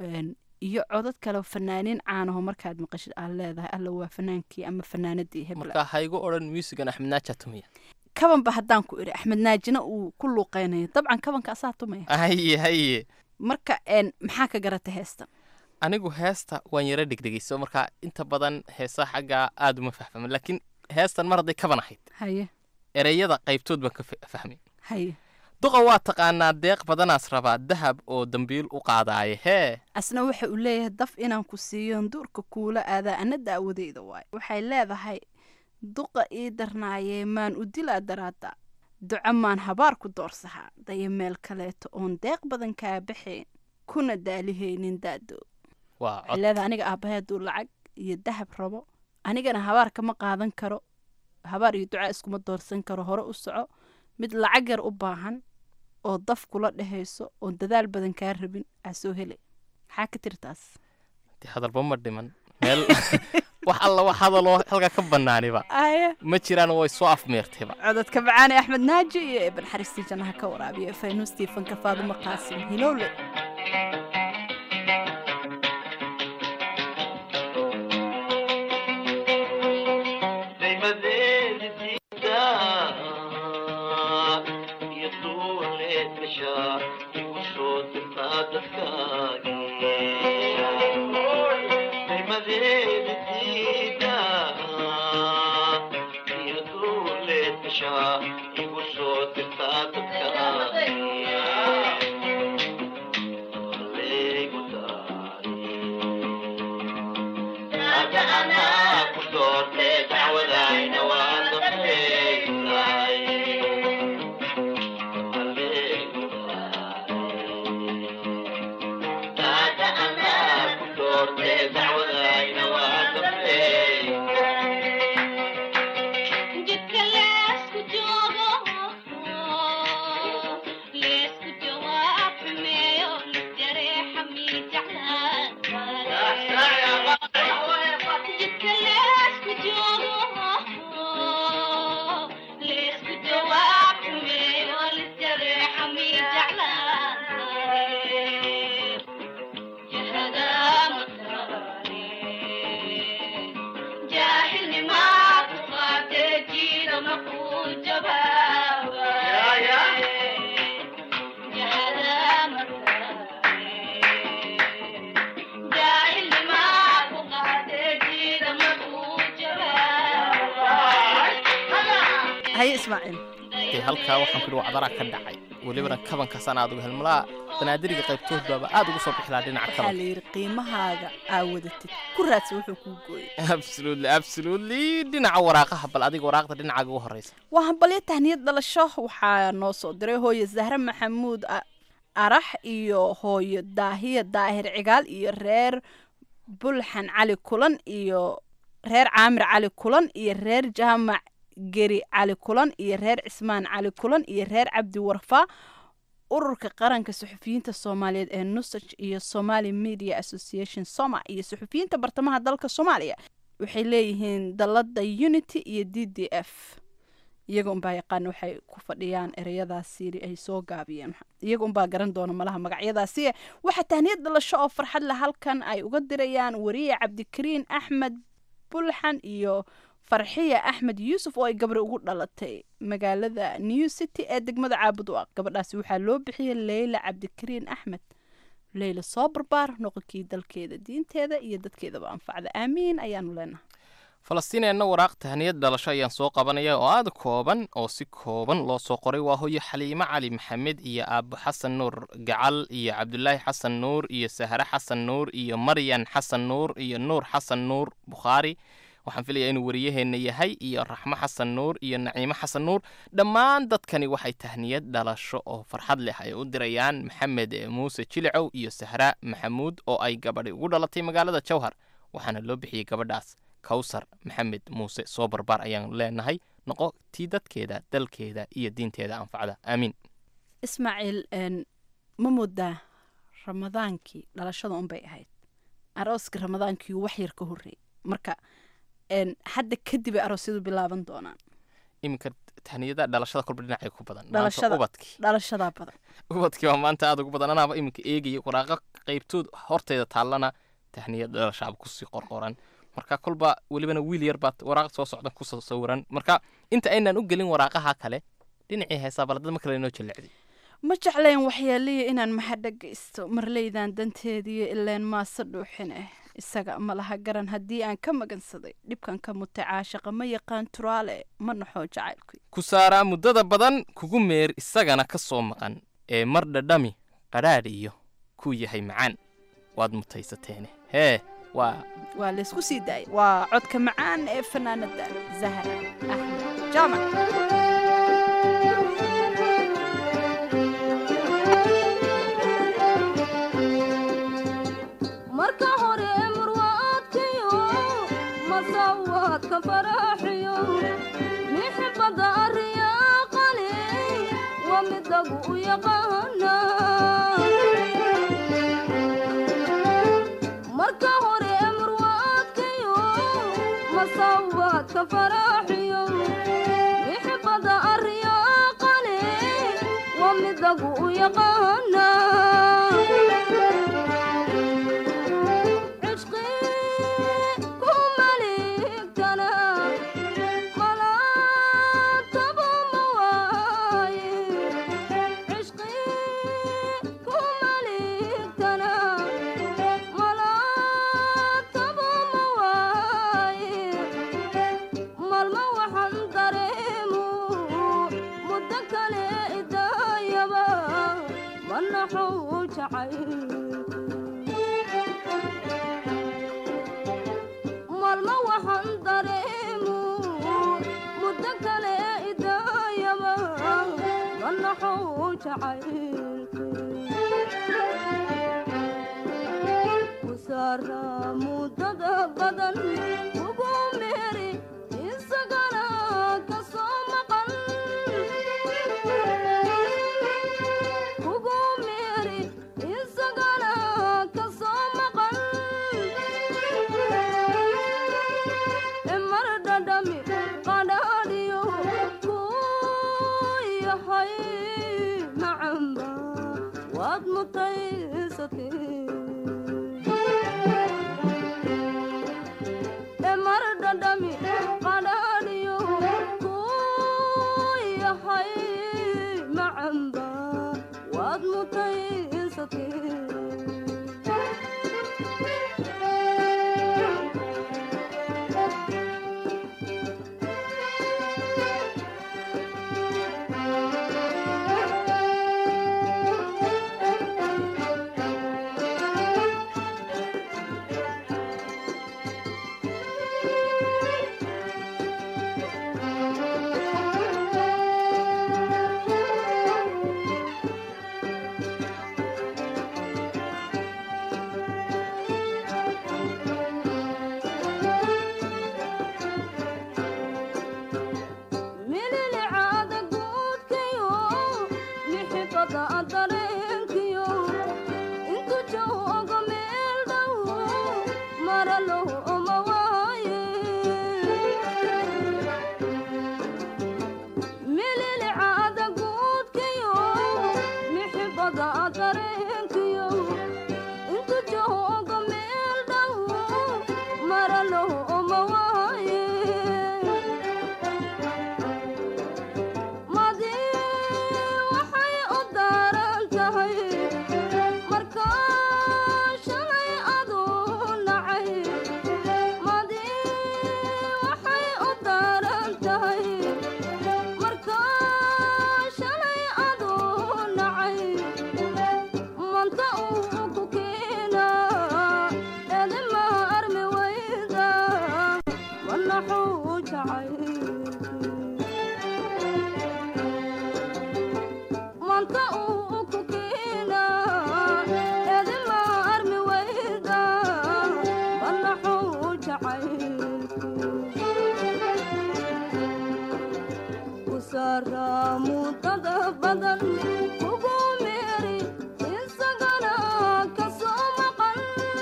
iyo codad kale fanaaniin caanaho markaad maqashid aad leedahay alla waa fanaankii ama fanaanadii hebla marka haygu odhan muusigan axmed naaja tumiya kabanba haddaan ku idhi axmed naajina uu ku luuqeynayo dabcan kabanka asaa tumaya haye haye marka een maxaa ka garata heestan anigu heesta waan yara dhegdhegayso marka inta badan heesaha xaggaa aad uma fahfahmin laakiin heestan mar hadday kaban ahayd haye ereyada qaybtood baan ka fa- fahmay haye duqa waa taqaanaa deeq badanaas rabaa dahab oo dambiil u qaadaaye hee asna waxa uu leeyahay daf inaan ku siiyoon duurka kuula aadaa ana daawadeyda waayo waxay leedahay duqa ii darnaayee maan u dilaa daraada duco maan habaar ku doorsahaa daya meel kaleeto oon deeq badan kaa baxayn kuna daalihaynin daado waa waxay cod leedahay aniga aabbahay hadduu lacag iyo dahab rabo anigana habaar kama qaadan karo habaar iyo duca iskuma doorsan karo hore u soco mid lacag yar u baahan oo daf kula dhehayso oon dadaal badan kaa rabin aa soo hele maxaa ka tiri taas dee hadalba ma dhiman meel wax alla wax hadaloo halkaa ka bannaaniba aya ma jiraan way soo afmeertayba codadka macaane axmed naaji iyo eban xariistii jannaha ka waraabiya faynuus tiifanka faadumo qaasim hilowle haye ismaaciil dee halkaa waxaan ku idhi wacdaraa ka dhacay welibana kabankaasaan aad uga helmalaa banaadiriga qaybtood baaba aad ugu soo bixi lahaa dhinaca waxaa kabanka la yidhi qiimahaaga aa wadatid ku raadsa wuxuu kuu gooyay absolutely absolutely dhinaca waraaqaha bal adiga waraaqda dhinacaaga ugu horeysa waa hambalyo tahniyad dhalasho waxaa noo soo diray hooyo zahre maxamuud A- arax iyo hooyo daahiya daahir cigaal iyo reer bulxan cali kulan iyo reer caamir cali kulan iyo reer jaamac geri cali kulan iyo reer cismaan cali kulan iyo reer cabdi warfaa ururka qaranka suxufiyiinta soomaaliyeed ee nusaj iyo somali media association soma iyo suxufiyiinta bartamaha dalka soomaaliya waxay leeyihiin dalada unity iyo d d f iyaga unbaa yaqaan waxay ku fadhiyaan ereyadaasi ay soo gaabiyeen iyaga unbaa garan doona malaha magacyadaasi waxaa tahniyad dhalasho oo farxad leh halkan ay uga dirayaan wariye cabdikariin axmed bulxan iyo farxiya axmed yuusuf oo ay gabri ugu dhalatay magaalada new city ee degmada caabud u ah gabadhaasi waxaa loo bixiyey leyla cabdikariin axmed leyla soo barbaar noqonkii dalkeeda diinteeda iyo dadkeedaba anfacda aamiin ayaanu leenahay falastiineenna waraaq tahniyad dhalasho ayaan soo qabanaya oo aad kooban oo si kooban loo soo qoray waa hooyo xaliimo cali maxamed iyo aabo xasan nuur gacal iyo cabdulaahi xasan nuur iyo sahre xasan nuur iyo maryan xasan nuur iyo nuur xasan nuur bukhaari waxaan filayaa inuu wariyaheenna yahay iyo raxmo xasan nuur iyo naciimo xasan nuur dhammaan dadkani waxay tahniyad dhalasho oo farxad leh ay u dirayaan maxamed muuse jilicow iyo sahra maxamuud oo ay gabadhi ugu dhalatay magaalada jowhar waxaana loo bixiyey gabadhaas kawsar maxamed muuse soo barbaar ayaan leenahay noqo tii dadkeeda dalkeeda iyo diinteeda anfacda aamiin ismaaciil ma moodaa ramadaankii dhalashada unbay ahayd arooska ramadaankii wax yar ka horreeyay marka hadda kadib ay aroosyadu bilaaban doonaan iminka tahniyada dhalashada kolba dhinacay ku badan maanta dhalashada ubadkii dhalashadaa badan ubadkii waa maanta aad ugu badan anaaba iminka eegaya waraaqo qaybtood horteeda taallana tahniyad dhalashaaba kusii qorqoran marka kolba welibana wiil yar baad waraaq soo socda ku soo sawiran marka inta aynaan u gelin waraaqaha kale dhinacii heesaa baladad ma kale inoo jaleecday ma jeclayn waxyaaliya inaan maxadhagaysto marleydan danteediiyo ileen maase dhuuxin ah isaga ma laha garan haddii aan ka magansaday dhibkan ka mutay caashaqa ma yaqaan turaale ma naxoo jacaylku ku saaraa muddada badan kugu meer isagana ka soo maqan ee mar dhadhami qadhaadh iyo kuu yahay macaan waad mutaysateene hee waa waa laysku sii daayay waa codka macaan ee fanaanada zahra axmed jaamac marka hore murwaadkayo masawaadka faraxiyo mixibada ariyaaqale waa midagu u yaqaana marka hore murwaadkayo masawaadka faraxiyo mixibada ariyaaqale waa midagu u yaqaana malma waxaan dareemu muddo kale idaayaba manaxou jacaylku saara muddada badan ugu meeri isagana ka soo maqan ugu meeri isagana ka soo maqan mar dhadhami qadhaadhiyo kuu yahay macamba waad mutaysatee mar dhadhami qadhaadhiyo kuu yahay macamba waad mutaysatee mililicaada guudkayo mixibada dareenkiyo intu joogo meel dhow maralow oma waaye mililicaada guudkayo mixibada dareenkiyo intu joogo meel dhow maralow oma waaye madi waxay u daaran tahay marka shalay aduu nacay madi waxay u daaran tahay marka shalay aduu nacay manta uu ku keena edima armi wayda manaxuu jacay manta uu ku keena edima armi wayda manaxuu jacaylku saara muddada badan ugu meeri isagana ka soo maqan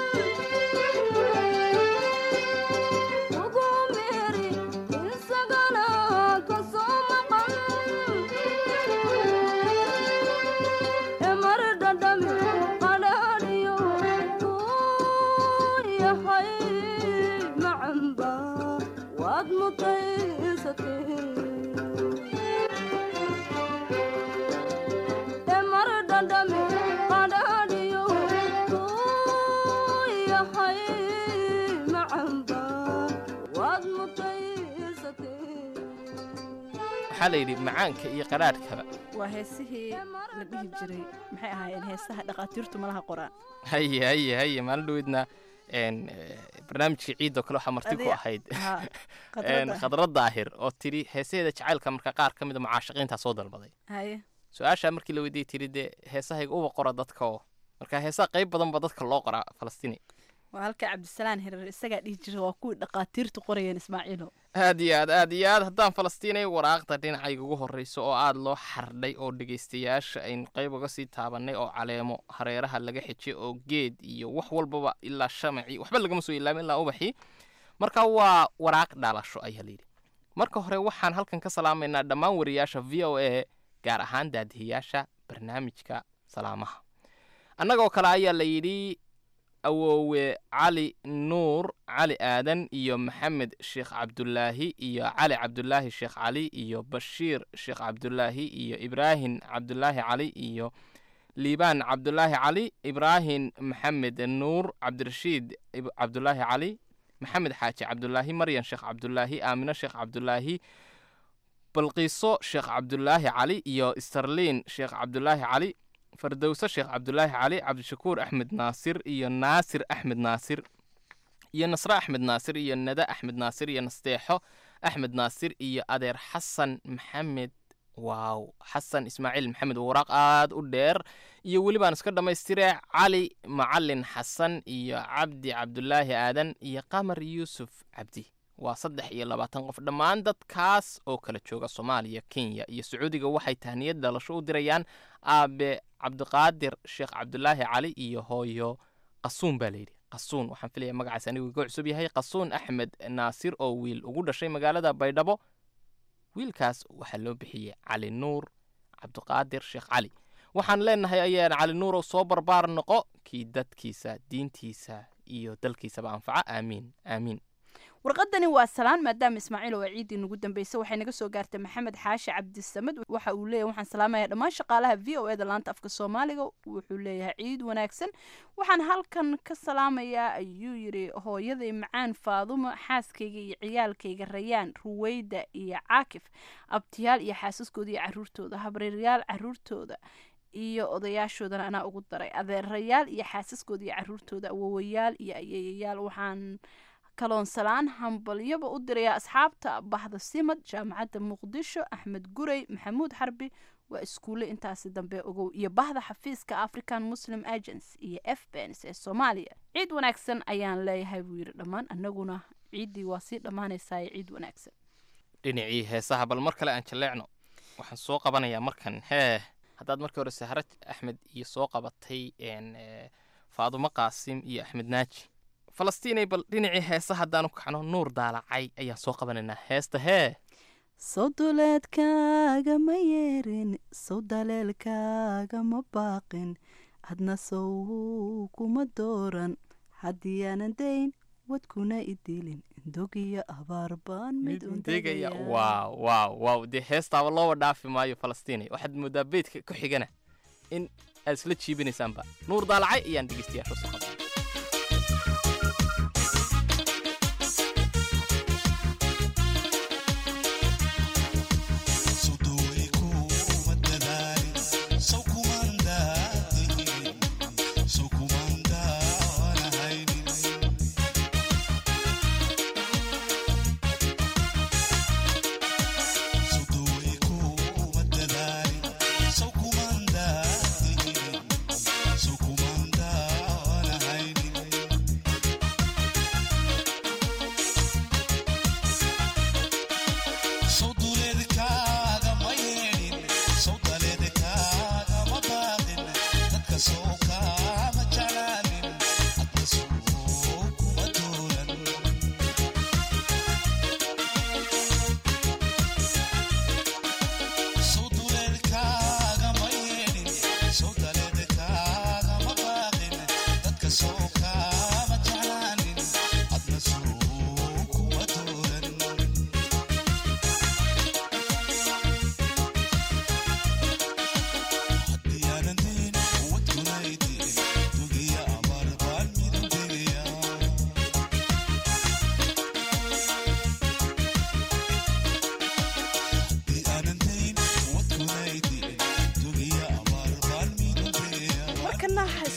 ugu meeri isagana ka soo maqan mar dhadhami qadhaadhiyo kuu yahay macamba mutaysatay emar dhandhami qadhaadhiyo yahay macamba waad mutaysatay waxaa la yidhi macaanka iyo qadhaadhkaba waa heesihii la dhihi jiray maxay ahaayeen heesaha dhaqaatiirtu malaha qoraan haye haye haye maalin dhaweydna een, eh, barnaamijka ciidoo kale waxaa marti ku Adiga- ahayd haa, een, khadradda. khadra daahir oo tidhi heesaheeda jacaylka marka qaar ka mida mucaashaqiintaa soo dalbaday haye su-aashaa markii la weydiiyey tidhi dee heesahayga uba qora dadka oo marka heesaha qayb badan ba dadka loo qoraa falastiini waa halka cabdisalaan hirar isagaa dhihi jiray waa kuwii dhaqaatiirtu qorayeen ismaaciilo aad iyo aad aad iyo aad haddaan falastiinay waraaqda dhinacayga ugu horreyso oo aad loo xardhay oo dhegaystayaasha aynu qayb uga sii taabannay oo caleemo hareeraha laga xijay oo geed iyo wax walbaba ilaa shamaci waxba lagama soo ilaamin ilaa ubaxii marka waa waraaq dhalasho ayaa layidhi marka hore waxaan halkan ka salaamaynaa dhammaan wariyaasha v o a gaar ahaan daadihiyaasha barnaamijka salaamaha annagoo kale ayaa la yidhi awoowe cali nuur cali aadan iyo maxamed sheekh cabdulaahi iyo cali cabdulaahi sheekh cali iyo bashiir sheekh cabdulaahi iyo ibraahim cabdulaahi cali iyo liibaan cabdulaahi cali ibraahim maxamed nuur cabdirashiid ib- cabdulaahi cali maxamed xaaji cabdulaahi maryan sheekh cabdulaahi aamino sheekh cabdulaahi balqiiso sheekh cabdulaahi cali iyo starliin sheekh cabdulaahi cali fardowse sheekh cabdulaahi cali cabdishakuur axmed naasir iyo naasir axmed naasir iyo nasre axmed naasir iyo nade axmed naasir iyo nasteexo axmed naasir iyo adeer xasan maxamed waaw xasan ismaaciil maxamed waraaq aad u dheer iyo welibaan iska dhammaystire cali macalin xasan iyo cabdi cabdulaahi aadan iyo qamar yuusuf cabdi waa saddex iyo labaatan qof dhammaan dadkaas oo kala jooga soomaaliya kenya iyo sacuudiga waxay tahniyad dhalasho u dirayaan aabe cabdiqaadir sheekh cabdulaahi cali iyo hooyo qasuun baa layidhi qasuun waxaan filaya magacaas anigu iga cusub yahay qasuun axmed naasir oo wiil ugu dhashay magaalada baydhabo wiilkaas waxaa loo bixiyey cali nuur cabdiqaadir sheekh cali waxaan leenahay ayaan cali nuurow soo barbaar noqo kii dadkiisa diintiisa iyo dalkiisaba anfaca aamiin aamiin warqadani waa salaan maadaama ismaaciil oo ciidii nagu dambeysay waxay naga soo gaartay maxamed xaashi cabdisamed waxa uu leeyahay waxaan salaamayaa dhammaan shaqaalaha v o eda laanta afka soomaaliga wuxuu leeyahay ciid wanaagsan waxaan halkan ka salaamayaa ayuu yidhi hooyaday macaan faadumo xaaskayga iyo ciyaalkayga rayaan ruweyda iyo caakif abtiyaal iyo xaasaskooda iyo caruurtooda habreeryaal caruurtooda iyo odayaashoodana anaa ugu daray adeerayaal iyo xaasaskooda iyo caruurtooda awowayaal iyo ayeeyayaal waxaan kaloon salaan hambalyaba u diraya asxaabta bahda simad jaamacadda muqdisho axmed gurey maxamuud xarbi waa iskuulle intaasi dambe ogow iyo bahda xafiiska african muslim agency iyo f bens ee soomaaliya ciid wanaagsan ayaan leeyahay buu yidhi dhammaan annaguna ciiddii waa sii dhammaanaysaa ciid wanaagsan dhinacii heesaha bal mar kale aan jaleecno waxaan soo qabanayaa markan hee haddaad markii hore sahra axmed iyo soo qabatay een, eh, faadumo qaasim iyo axmed naaji falastiinay bal dhinacii heesa haddaanu kacno nuur daalacay ayaan soo qabanaynaa heesta hee sawduleedkaaga ma yeerin sow daleelkaaga ma baaqin hadna sow kuma dooran haddii aanan dayn wadkuna idilin dogiyo abaar baan mid degaya waaw waaw waaw dee heestaaba looba dhaafi maayo falastiinay waxaad moodaa beydka ku xigana in aad isla jiibinaysaanba nuur daalacay ayaan dhegeystayaasha soo qabnay So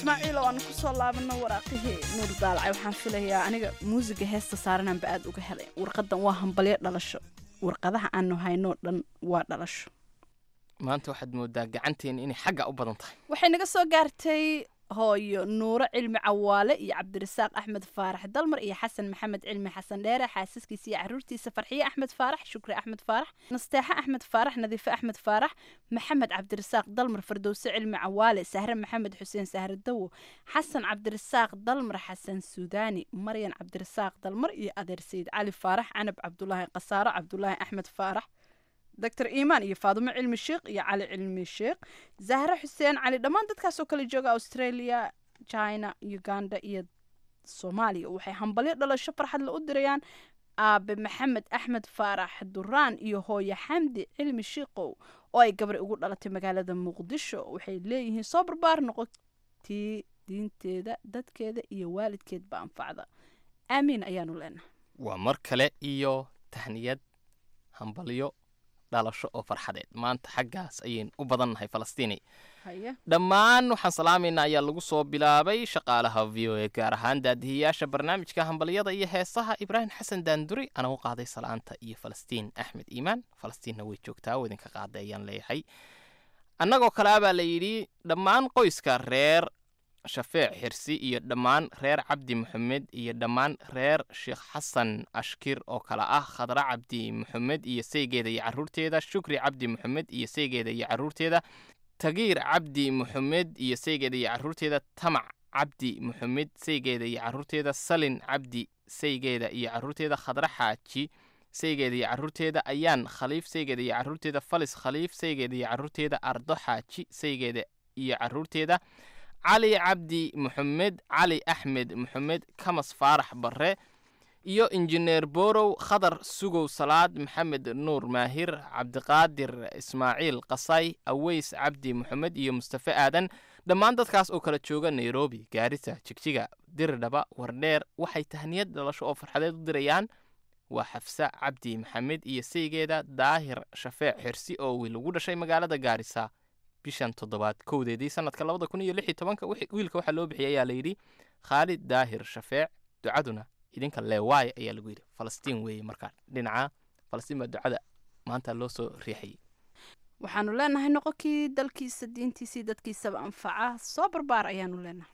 ismaaciil oo aan kusoo laabano waraaqihii nuur daalacay waxaan filayaa aniga muusiga heesta saarananba aad uga helay warqadan waa hambalyo dhalasho warqadaha aanu haynoo dhan waa dhalasho maanta waxaad moodaa gacanteena inay xagga u badan tahay waxay naga soo gaartay hooyo nuuro cilmi cawaale iyo cabdirasaaq axmed faarax dalmar iyo xasan maxamed cilmi xasan dheere xaasaskiisa iyo caruurtiisa farxiye axmed faarax shukri axmed faarax nasteexe axmed faarax nadiife axmed faarax maxamed cabdirasaaq dalmar fardowse cilmi cawaale sahre maxamed xuseen sahre dawo xasan cabdirasaaq dalmar xasan suudaani maryan cabdirasaaq dalmar iyo adeer sayid cali faarax canab cabdulaahi qasaaro cabdulaahi axmed faarax doctor iimaan iyo faadumo cilmi sheekh iyo cali cilmi sheekh zahre xuseen cali dhammaan dadkaasoo kale jooga australia china uganda iyo soomaaliya waxay hambalyo dhalasho farxadle u dirayaan aabe maxamed axmed faarax duraan iyo hooyo xamdi cilmi shiikow oo ay gabri ugu dhalatay magaalada muqdisho waxay leeyihiin soo barbaar noqotii diinteeda dadkeeda iyo waalidkeedba anfacda aamiin ayaanu leenahay waa mar kale iyo tahniyad hambalyo dhalasho oo farxadeed maanta xaggaas ayaynu u badannahay falastiini haye dhammaan waxaan salaamaynaa ayaa lagu soo bilaabay shaqaalaha v o a gaar ahaan daadihiyaasha barnaamijka hambalyada iyo heesaha ibraahim xasan daanduri ana u qaaday salaanta iyo falastiin axmed iimaan falastiinna way joogtaa oo idinka qaaday ayaan leeyahay annagoo kale abaa la yidhi dhammaan qoyska reer shafeec xirsi iyo dhammaan reer cabdi maxamed iyo dhammaan reer sheekh xasan ashkir oo kale ah khadra cabdi maxamed iyo saygeeda iyo caruurteeda shukri cabdi maxamed iyo saygeeda iyo caruurteeda tagiir cabdi maxamed iyo saygeeda iyo caruurteeda tamac cabdi maxamed saygeeda iyo caruurteeda salin cabdi saygeeda iyo caruurteeda khadra xaaji saygeeda iyo caruurteeda ayaan khaliif saygeeda iyo caruurteeda falis khaliif saygeeda iyo caruurteeda ardo xaaji saygeeda iyo caruurteeda cali cabdi maxamed cali axmed maxamed kamas faarax barre iyo injineer borow khadar sugow salaad maxamed nuur maahir cabdiqaadir ismaaciil qasay aweys cabdi maxamed iyo mustafe aadan dhammaan dadkaas oo kala jooga nairobi gaarisa jigjiga diridhaba wardheer waxay tahniyad dhalasho oo farxadeed u dirayaan waa xafsa cabdi maxamed iyo saygeeda daahir shafeec xirsi oo wiil ugu dhashay magaalada gaarisa bishan toddobaad kowdeedii sanadka labada kun iyo lix iyo tobanka wiilka waxaa loo bixiyay ayaa layidhi khaalid daahir shafeec ducaduna idinka leewaay ayaa lagu yidhi falastiin weeye markaa dhinaca falastiin baa ducada maanta loo soo riixayay waxaanu leenahay noqonkii dalkiisa diintiisii dadkiisaba anfaca soo barbaar ayaanu leenahay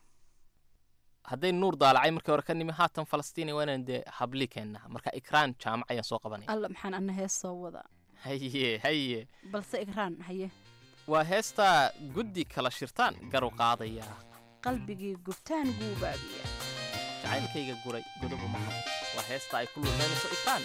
hadday nuur daalacay markii hore ka nimi haatan falastiin waa inaan dee habli keennaa marka ikraan jaamac ayaan soo qabanaya alla maxaan ana hees soo wadaa haye haye balse ikraan haye waa heestaa guddi kala shirtaan garu qaadaya qalbigii gubtaan guubaabiya jacaylkayga guray godobu maha waa heesta ay ku luuqaynayso ikraan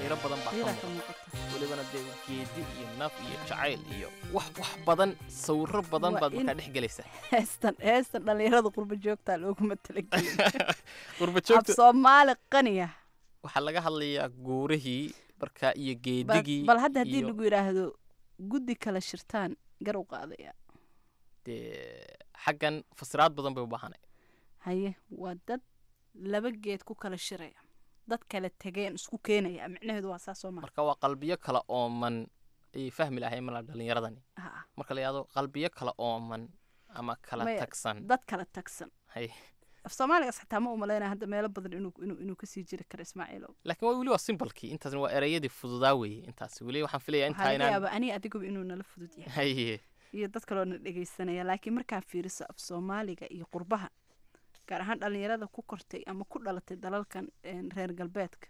qiiro badan baa ka qiiraa ka muuqda muuqata welibana dee geedi iyo naf iyo jacayl iyo wax wax badan sawiro badan Waa baad in- markaa dhex gelaysaa heestan heestan dhallinyarada qurba joogtaa looguma talagelin qurba af joogta soomaali qaniya waxaa laga hadlayaa guurihii markaa iyo Bal- geedigii bal hadda haddii iyo lagu yidhaahdo guddi kala shirtaan gar u qaadaya dee xaggan fasiraad badan bay u baahanay haye waa dad laba geed ku kala shiraya dad kala tegeen isku keenaya micnaheedu waa saas soo maa marka waa qalbiyo kala ooman ayay fahmi lahayn malaa dhallinyaradani marka la yidhahdo qalbiyo kala ooman ama kala Maya, tagsan dad kala tagsan hay af soomaaligaas xataa ma umalaynaya hadda meelo badan inuu inuu inuu kasii jiri karo ismaaciilow laakiin waa weli waa simbalkii intaasna waa ereyadii fududaa weeye intaas weli waxaan filayaa waxaa intaa laga inaan yaabaa aniga adiguba inuu nala fudud yahay haye iyo dad kaloo na dhegaysanaya laakiin markaa fiiriso af soomaaliga iyo qurbaha gaar ahaan dhallinyarada ku kortay ama ku dhalatay dalalkan een, reer galbeedka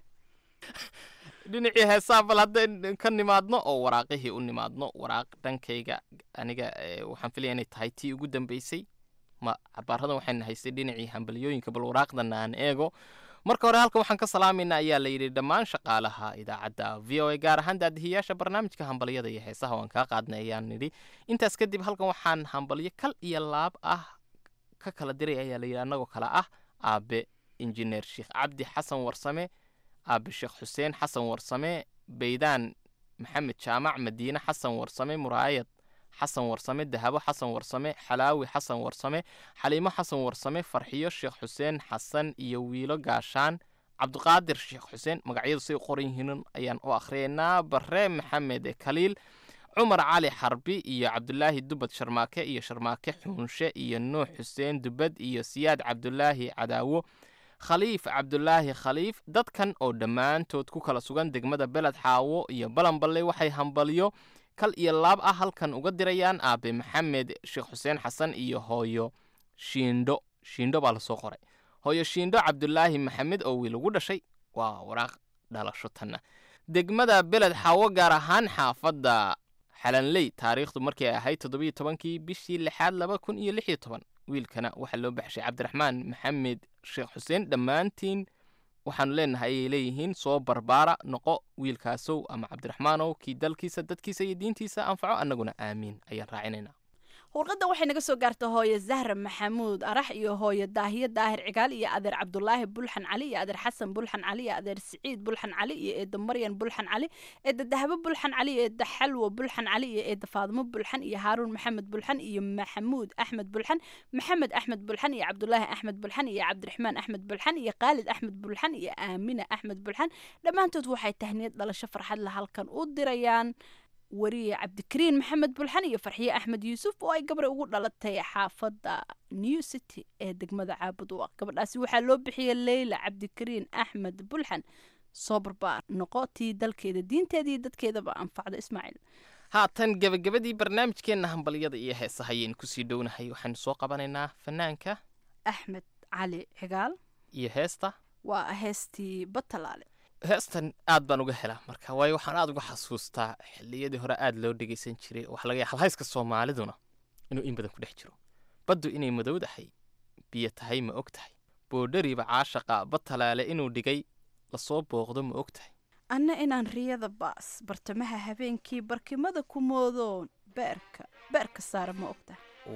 dhinacii heesaa bal haddeen ka nimaadno oo waraaqihii u nimaadno waraaq dhankayga aniga eh, waxaan filaya inay tahay tii ugu dambeysay ma cabaaradan waxayna haystay dhinacii hambalyooyinka bal waraaqdana aan eego marka hore halkan waxaan ka salaamaynaa ayaa la yidhi dhammaan shaqaalaha idaacadda v o a gaar ahaan daadihiyaasha barnaamijka hambalyada iyo heesaha waan kaa qaadnay ayaan nidhi intaas kadib halkan waxaan hambalyo kal iyo laab ah ka kala diray ayaa la yidhi annagoo kale ah aabe injineer sheekh cabdi xasan warsame aabe sheekh xuseen xasan warsame beydaan maxamed jaamac madiine xasan warsame muraayad xasan warsame dahabo xasan warsame xalaawi xasan warsame xaliimo xasan warsame farxiyo sheekh xuseen xasan iyo wiilo gaashaan cabdiqaadir sheekh xuseen magacyadu say u qoran yihiin ayaan u akhriyaynaa bare maxamed kaliil cumar cali xarbi iyo cabdulaahi dubad sharmaake iyo sharmaake xuunshe iyo nuux xuseen dubad iyo siyaad cabdulaahi cadaawo khaliif cabdulaahi khaliif dadkan oo dhammaantood ku kala sugan degmada beled xaawo iyo balanballe waxay hambalyo kal iyo laab ah halkan uga dirayaan aabe maxamed sheekh xuseen xasan iyo hooyo shiindho shiindho baa lasoo qoray hooyo shiindho cabdulaahi maxamed oo wiil ugu dhashay waa waraaq dhalasho tanna degmada beled xaawo gaar ahaan xaafadda xalanley taariikhdu markii ay ahayd toddobiyo tobankii bishii lixaad laba kun iyo lix iyo toban wiilkana waxaa loo baxshay cabdiraxmaan maxamed sheekh xuseen dhammaantiin waxaanu leenahay ayay leeyihiin soo barbaara noqo wiilkaasow ama cabdiraxmaanow kii dalkiisa dadkiisa iyo diintiisa anfaco annaguna aamiin ayaan raacinaynaa warqadda waxay naga soo gaarta hooye zahra maxamuud arax iyo hooye daahiye daahir cigaal iyo adeer cabdulaahi bulxan cali iyo adeer xasan bulxan cali iyo adeer siciid bulxan cali iyo eedda maryan bulxan cali eedda dahabo bulxan cali iyo eedda xalwo bulxan cali iyo eedda faadimo bulxan iyo haaruun maxamed bulxan iyo maxamuud axmed bulxan maxamed axmed bulxan iyo cabdulaahi axmed bulxan iyo cabdiraxmaan axmed bulxan iyo khaalid axmed bulxan iyo aamina axmed bulxan dhammaantood waxay tahniyad dhalasho farxad la halkan u dirayaan wariye cabdikariin maxamed bulxan iyo farxiye axmed yuusuf oo ay gabar ugu dhalatay xaafadda new city ee degmada caabud u ah gabadhaasi waxaa loo bixiyey leyla cabdikariin axmed bulxan soo barbaar noqo tii dalkeeda diinteeda iyo dadkeedaba anfacda ismaaciil haatan gebagabadii barnaamijkeenna hambalyada iyo heesaha ayaynu kusii dhownahay waxaynu soo qabanaynaa fanaanka axmed cali cigaal iyo heesta waa heestii batalaale heestan aad baan uga helaa marka waayo waxaan aad uga xasuustaa xilliyadii hore aad loo dhegeysan jiray waxaa laga yaaba halhayska soomaaliduna inuu in badan ku dhex jiro baddu inay madowdahay biyo tahay ma og tahay boodhariba caashaqa batalaale inuu dhigay lasoo booqdo ma og tahay anna inaan riyada baas bartamaha habeenkii barkimada ku moodoon beerka beerka saara ma ogta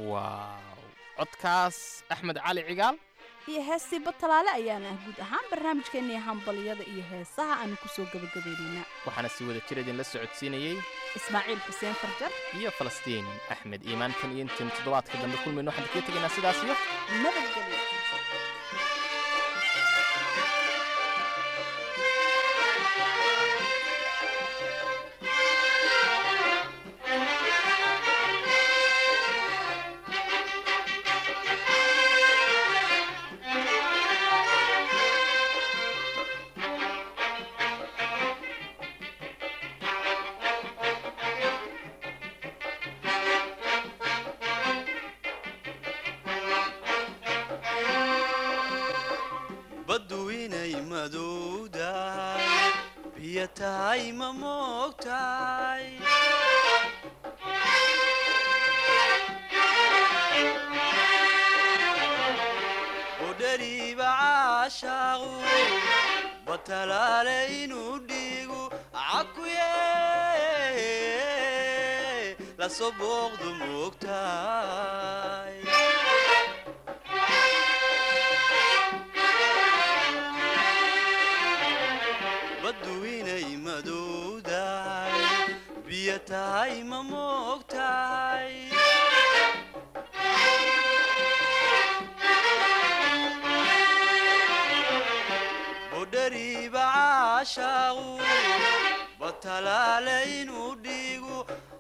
waaw codkaas axmed cali cigaal iyo heestii batalaale ayaana ah guud ahaan barnaamijkeennii hambalyada iyo heesaha aanu kusoo gabagabaynaynaa waxaana si wada jir idinla socodsiinayey ismaaciil xuseen farjar iyo falastiin axmed iimaan kan iyo intaenu toddobaadka dambe kulmayno waxaan kaga tegaynaa sidaas iyo nabadgelyo baddu inay madowdahay biyo tahay ma moogtahay udhariba caashaaqu batalaale inuu dhiigu lasoo booqdu moogtahay baddu inay madowdahay biyo tahay ma moogtahay budhariiba caashaaqu batalaale inuu dhiigu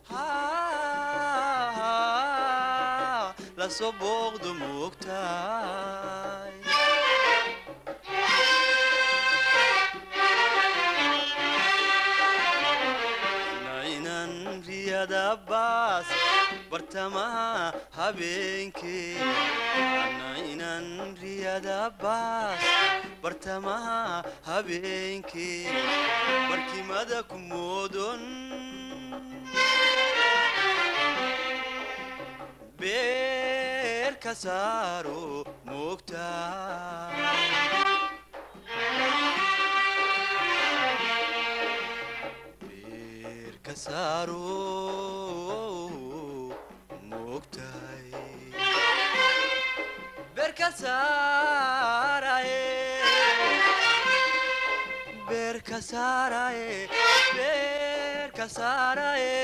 lasoo booqdu moogtahay nainan riyada baas bartamaha habeenkee nainan riyada baas bartamaha habeenkee barkimada ku moodon beer ka saaro moogtahay ka saaro moogtahay beer ka saaraye beer ka saaraye beer ka saaraye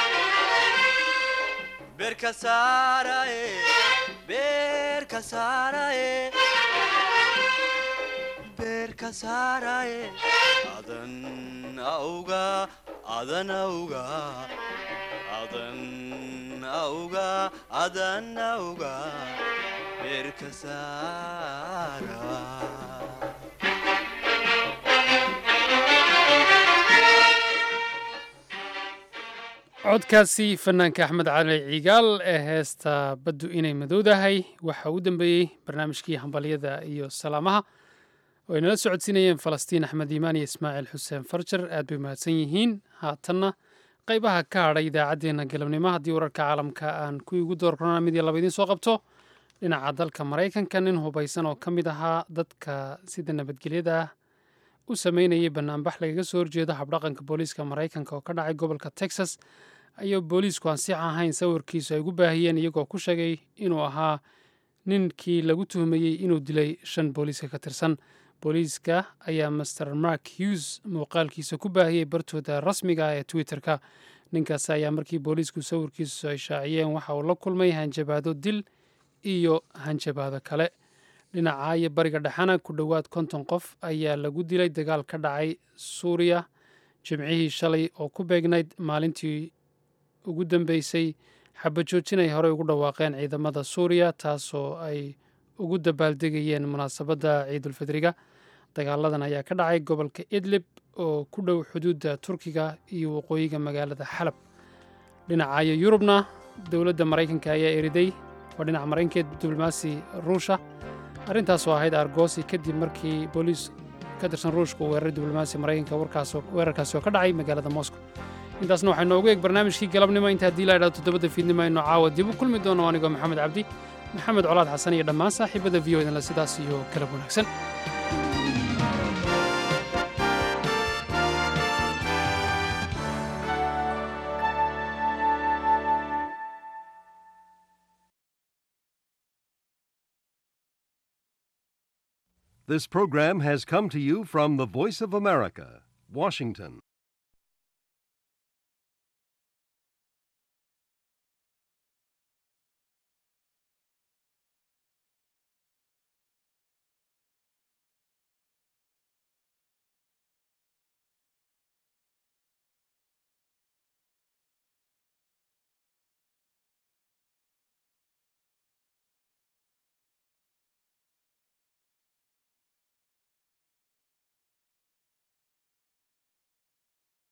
beer ka saaraye beer ka saaraye beer ka saaraye adan auga adan auga adan auga adan auga beer ka saara codkaasi fanaanka axmed cali cigaal ee heesta baddu inay madowdahay waxa uu dambeeyey barnaamijkii hambalyada iyo salaamaha oo ay nala socodsiinayeen falastiin axmed iimaan iyo ismaaciil xuseen farjar aad bay mahadsan yihiin haatanna qaybaha ka hadhay idaacaddeenna galabnimo haddii wararka caalamka aan kuwii ugu doorkona mid iyo laba idiin soo qabto dhinaca dalka maraykanka nin hubaysan oo ka mid ahaa dadka sida nabadgelyada ah u sameynayay banaanbax lagaga soo horjeedo habdhaqanka booliiska maraykanka oo ka dhacay gobolka texas ayuu booliisku aan six ahayn sawirkiisu ay ugu baahiyeen iyagoo ku sheegay inuu ahaa ninkii lagu tuhmayey inuu dilay shan booliiska ka tirsan booliiska ayaa master mark hughes muuqaalkiisa ku baahiyey bartooda rasmiga ah ee twitter-ka ninkaas ayaa markii booliisku sawirkiisu ay shaaciyeen waxa uu la kulmay hanjabaado dil iyo hanjabaado kale dhinaca iyo bariga dhexena ku dhowaad konton qof ayaa lagu dilay dagaal ka dhacay suuriya jimcihii shalay oo ku beegnayd maalintii ugu dambeysay xabajoojin ay horey ugu dhawaaqeen ciidamada suuriya taasoo ay ugu dabaaldegayeen munaasabadda ciidulfidriga dagaaladan ayaa ka dhacay gobolka idlib oo ku dhow xuduudda turkiga iyo waqooyiga magaalada xalab dhinacayo yurubna dowladda maraykanka ayaa eriday waa dhinaca maraykankeed diblomaasi ruusha arrintaasoo ahayd argoosi kadib markii booliis ka tirsan ruushka uu weeraray diblomaasi maraykanka weerarkaasi oo ka dhacay magaalada moscow intaasna waxaa noogu eeg barnaamijkii galabnimo inta haddii la idhahdo toddobada fiidnimo aynu caawa dib u kulmi doono anigoo maxamed cabdi maxamed colaad xasan iyo dhammaan saaxiibada v o idinle sidaas iyo galab wanaagsan This program has come to you from the Voice of America, Washington.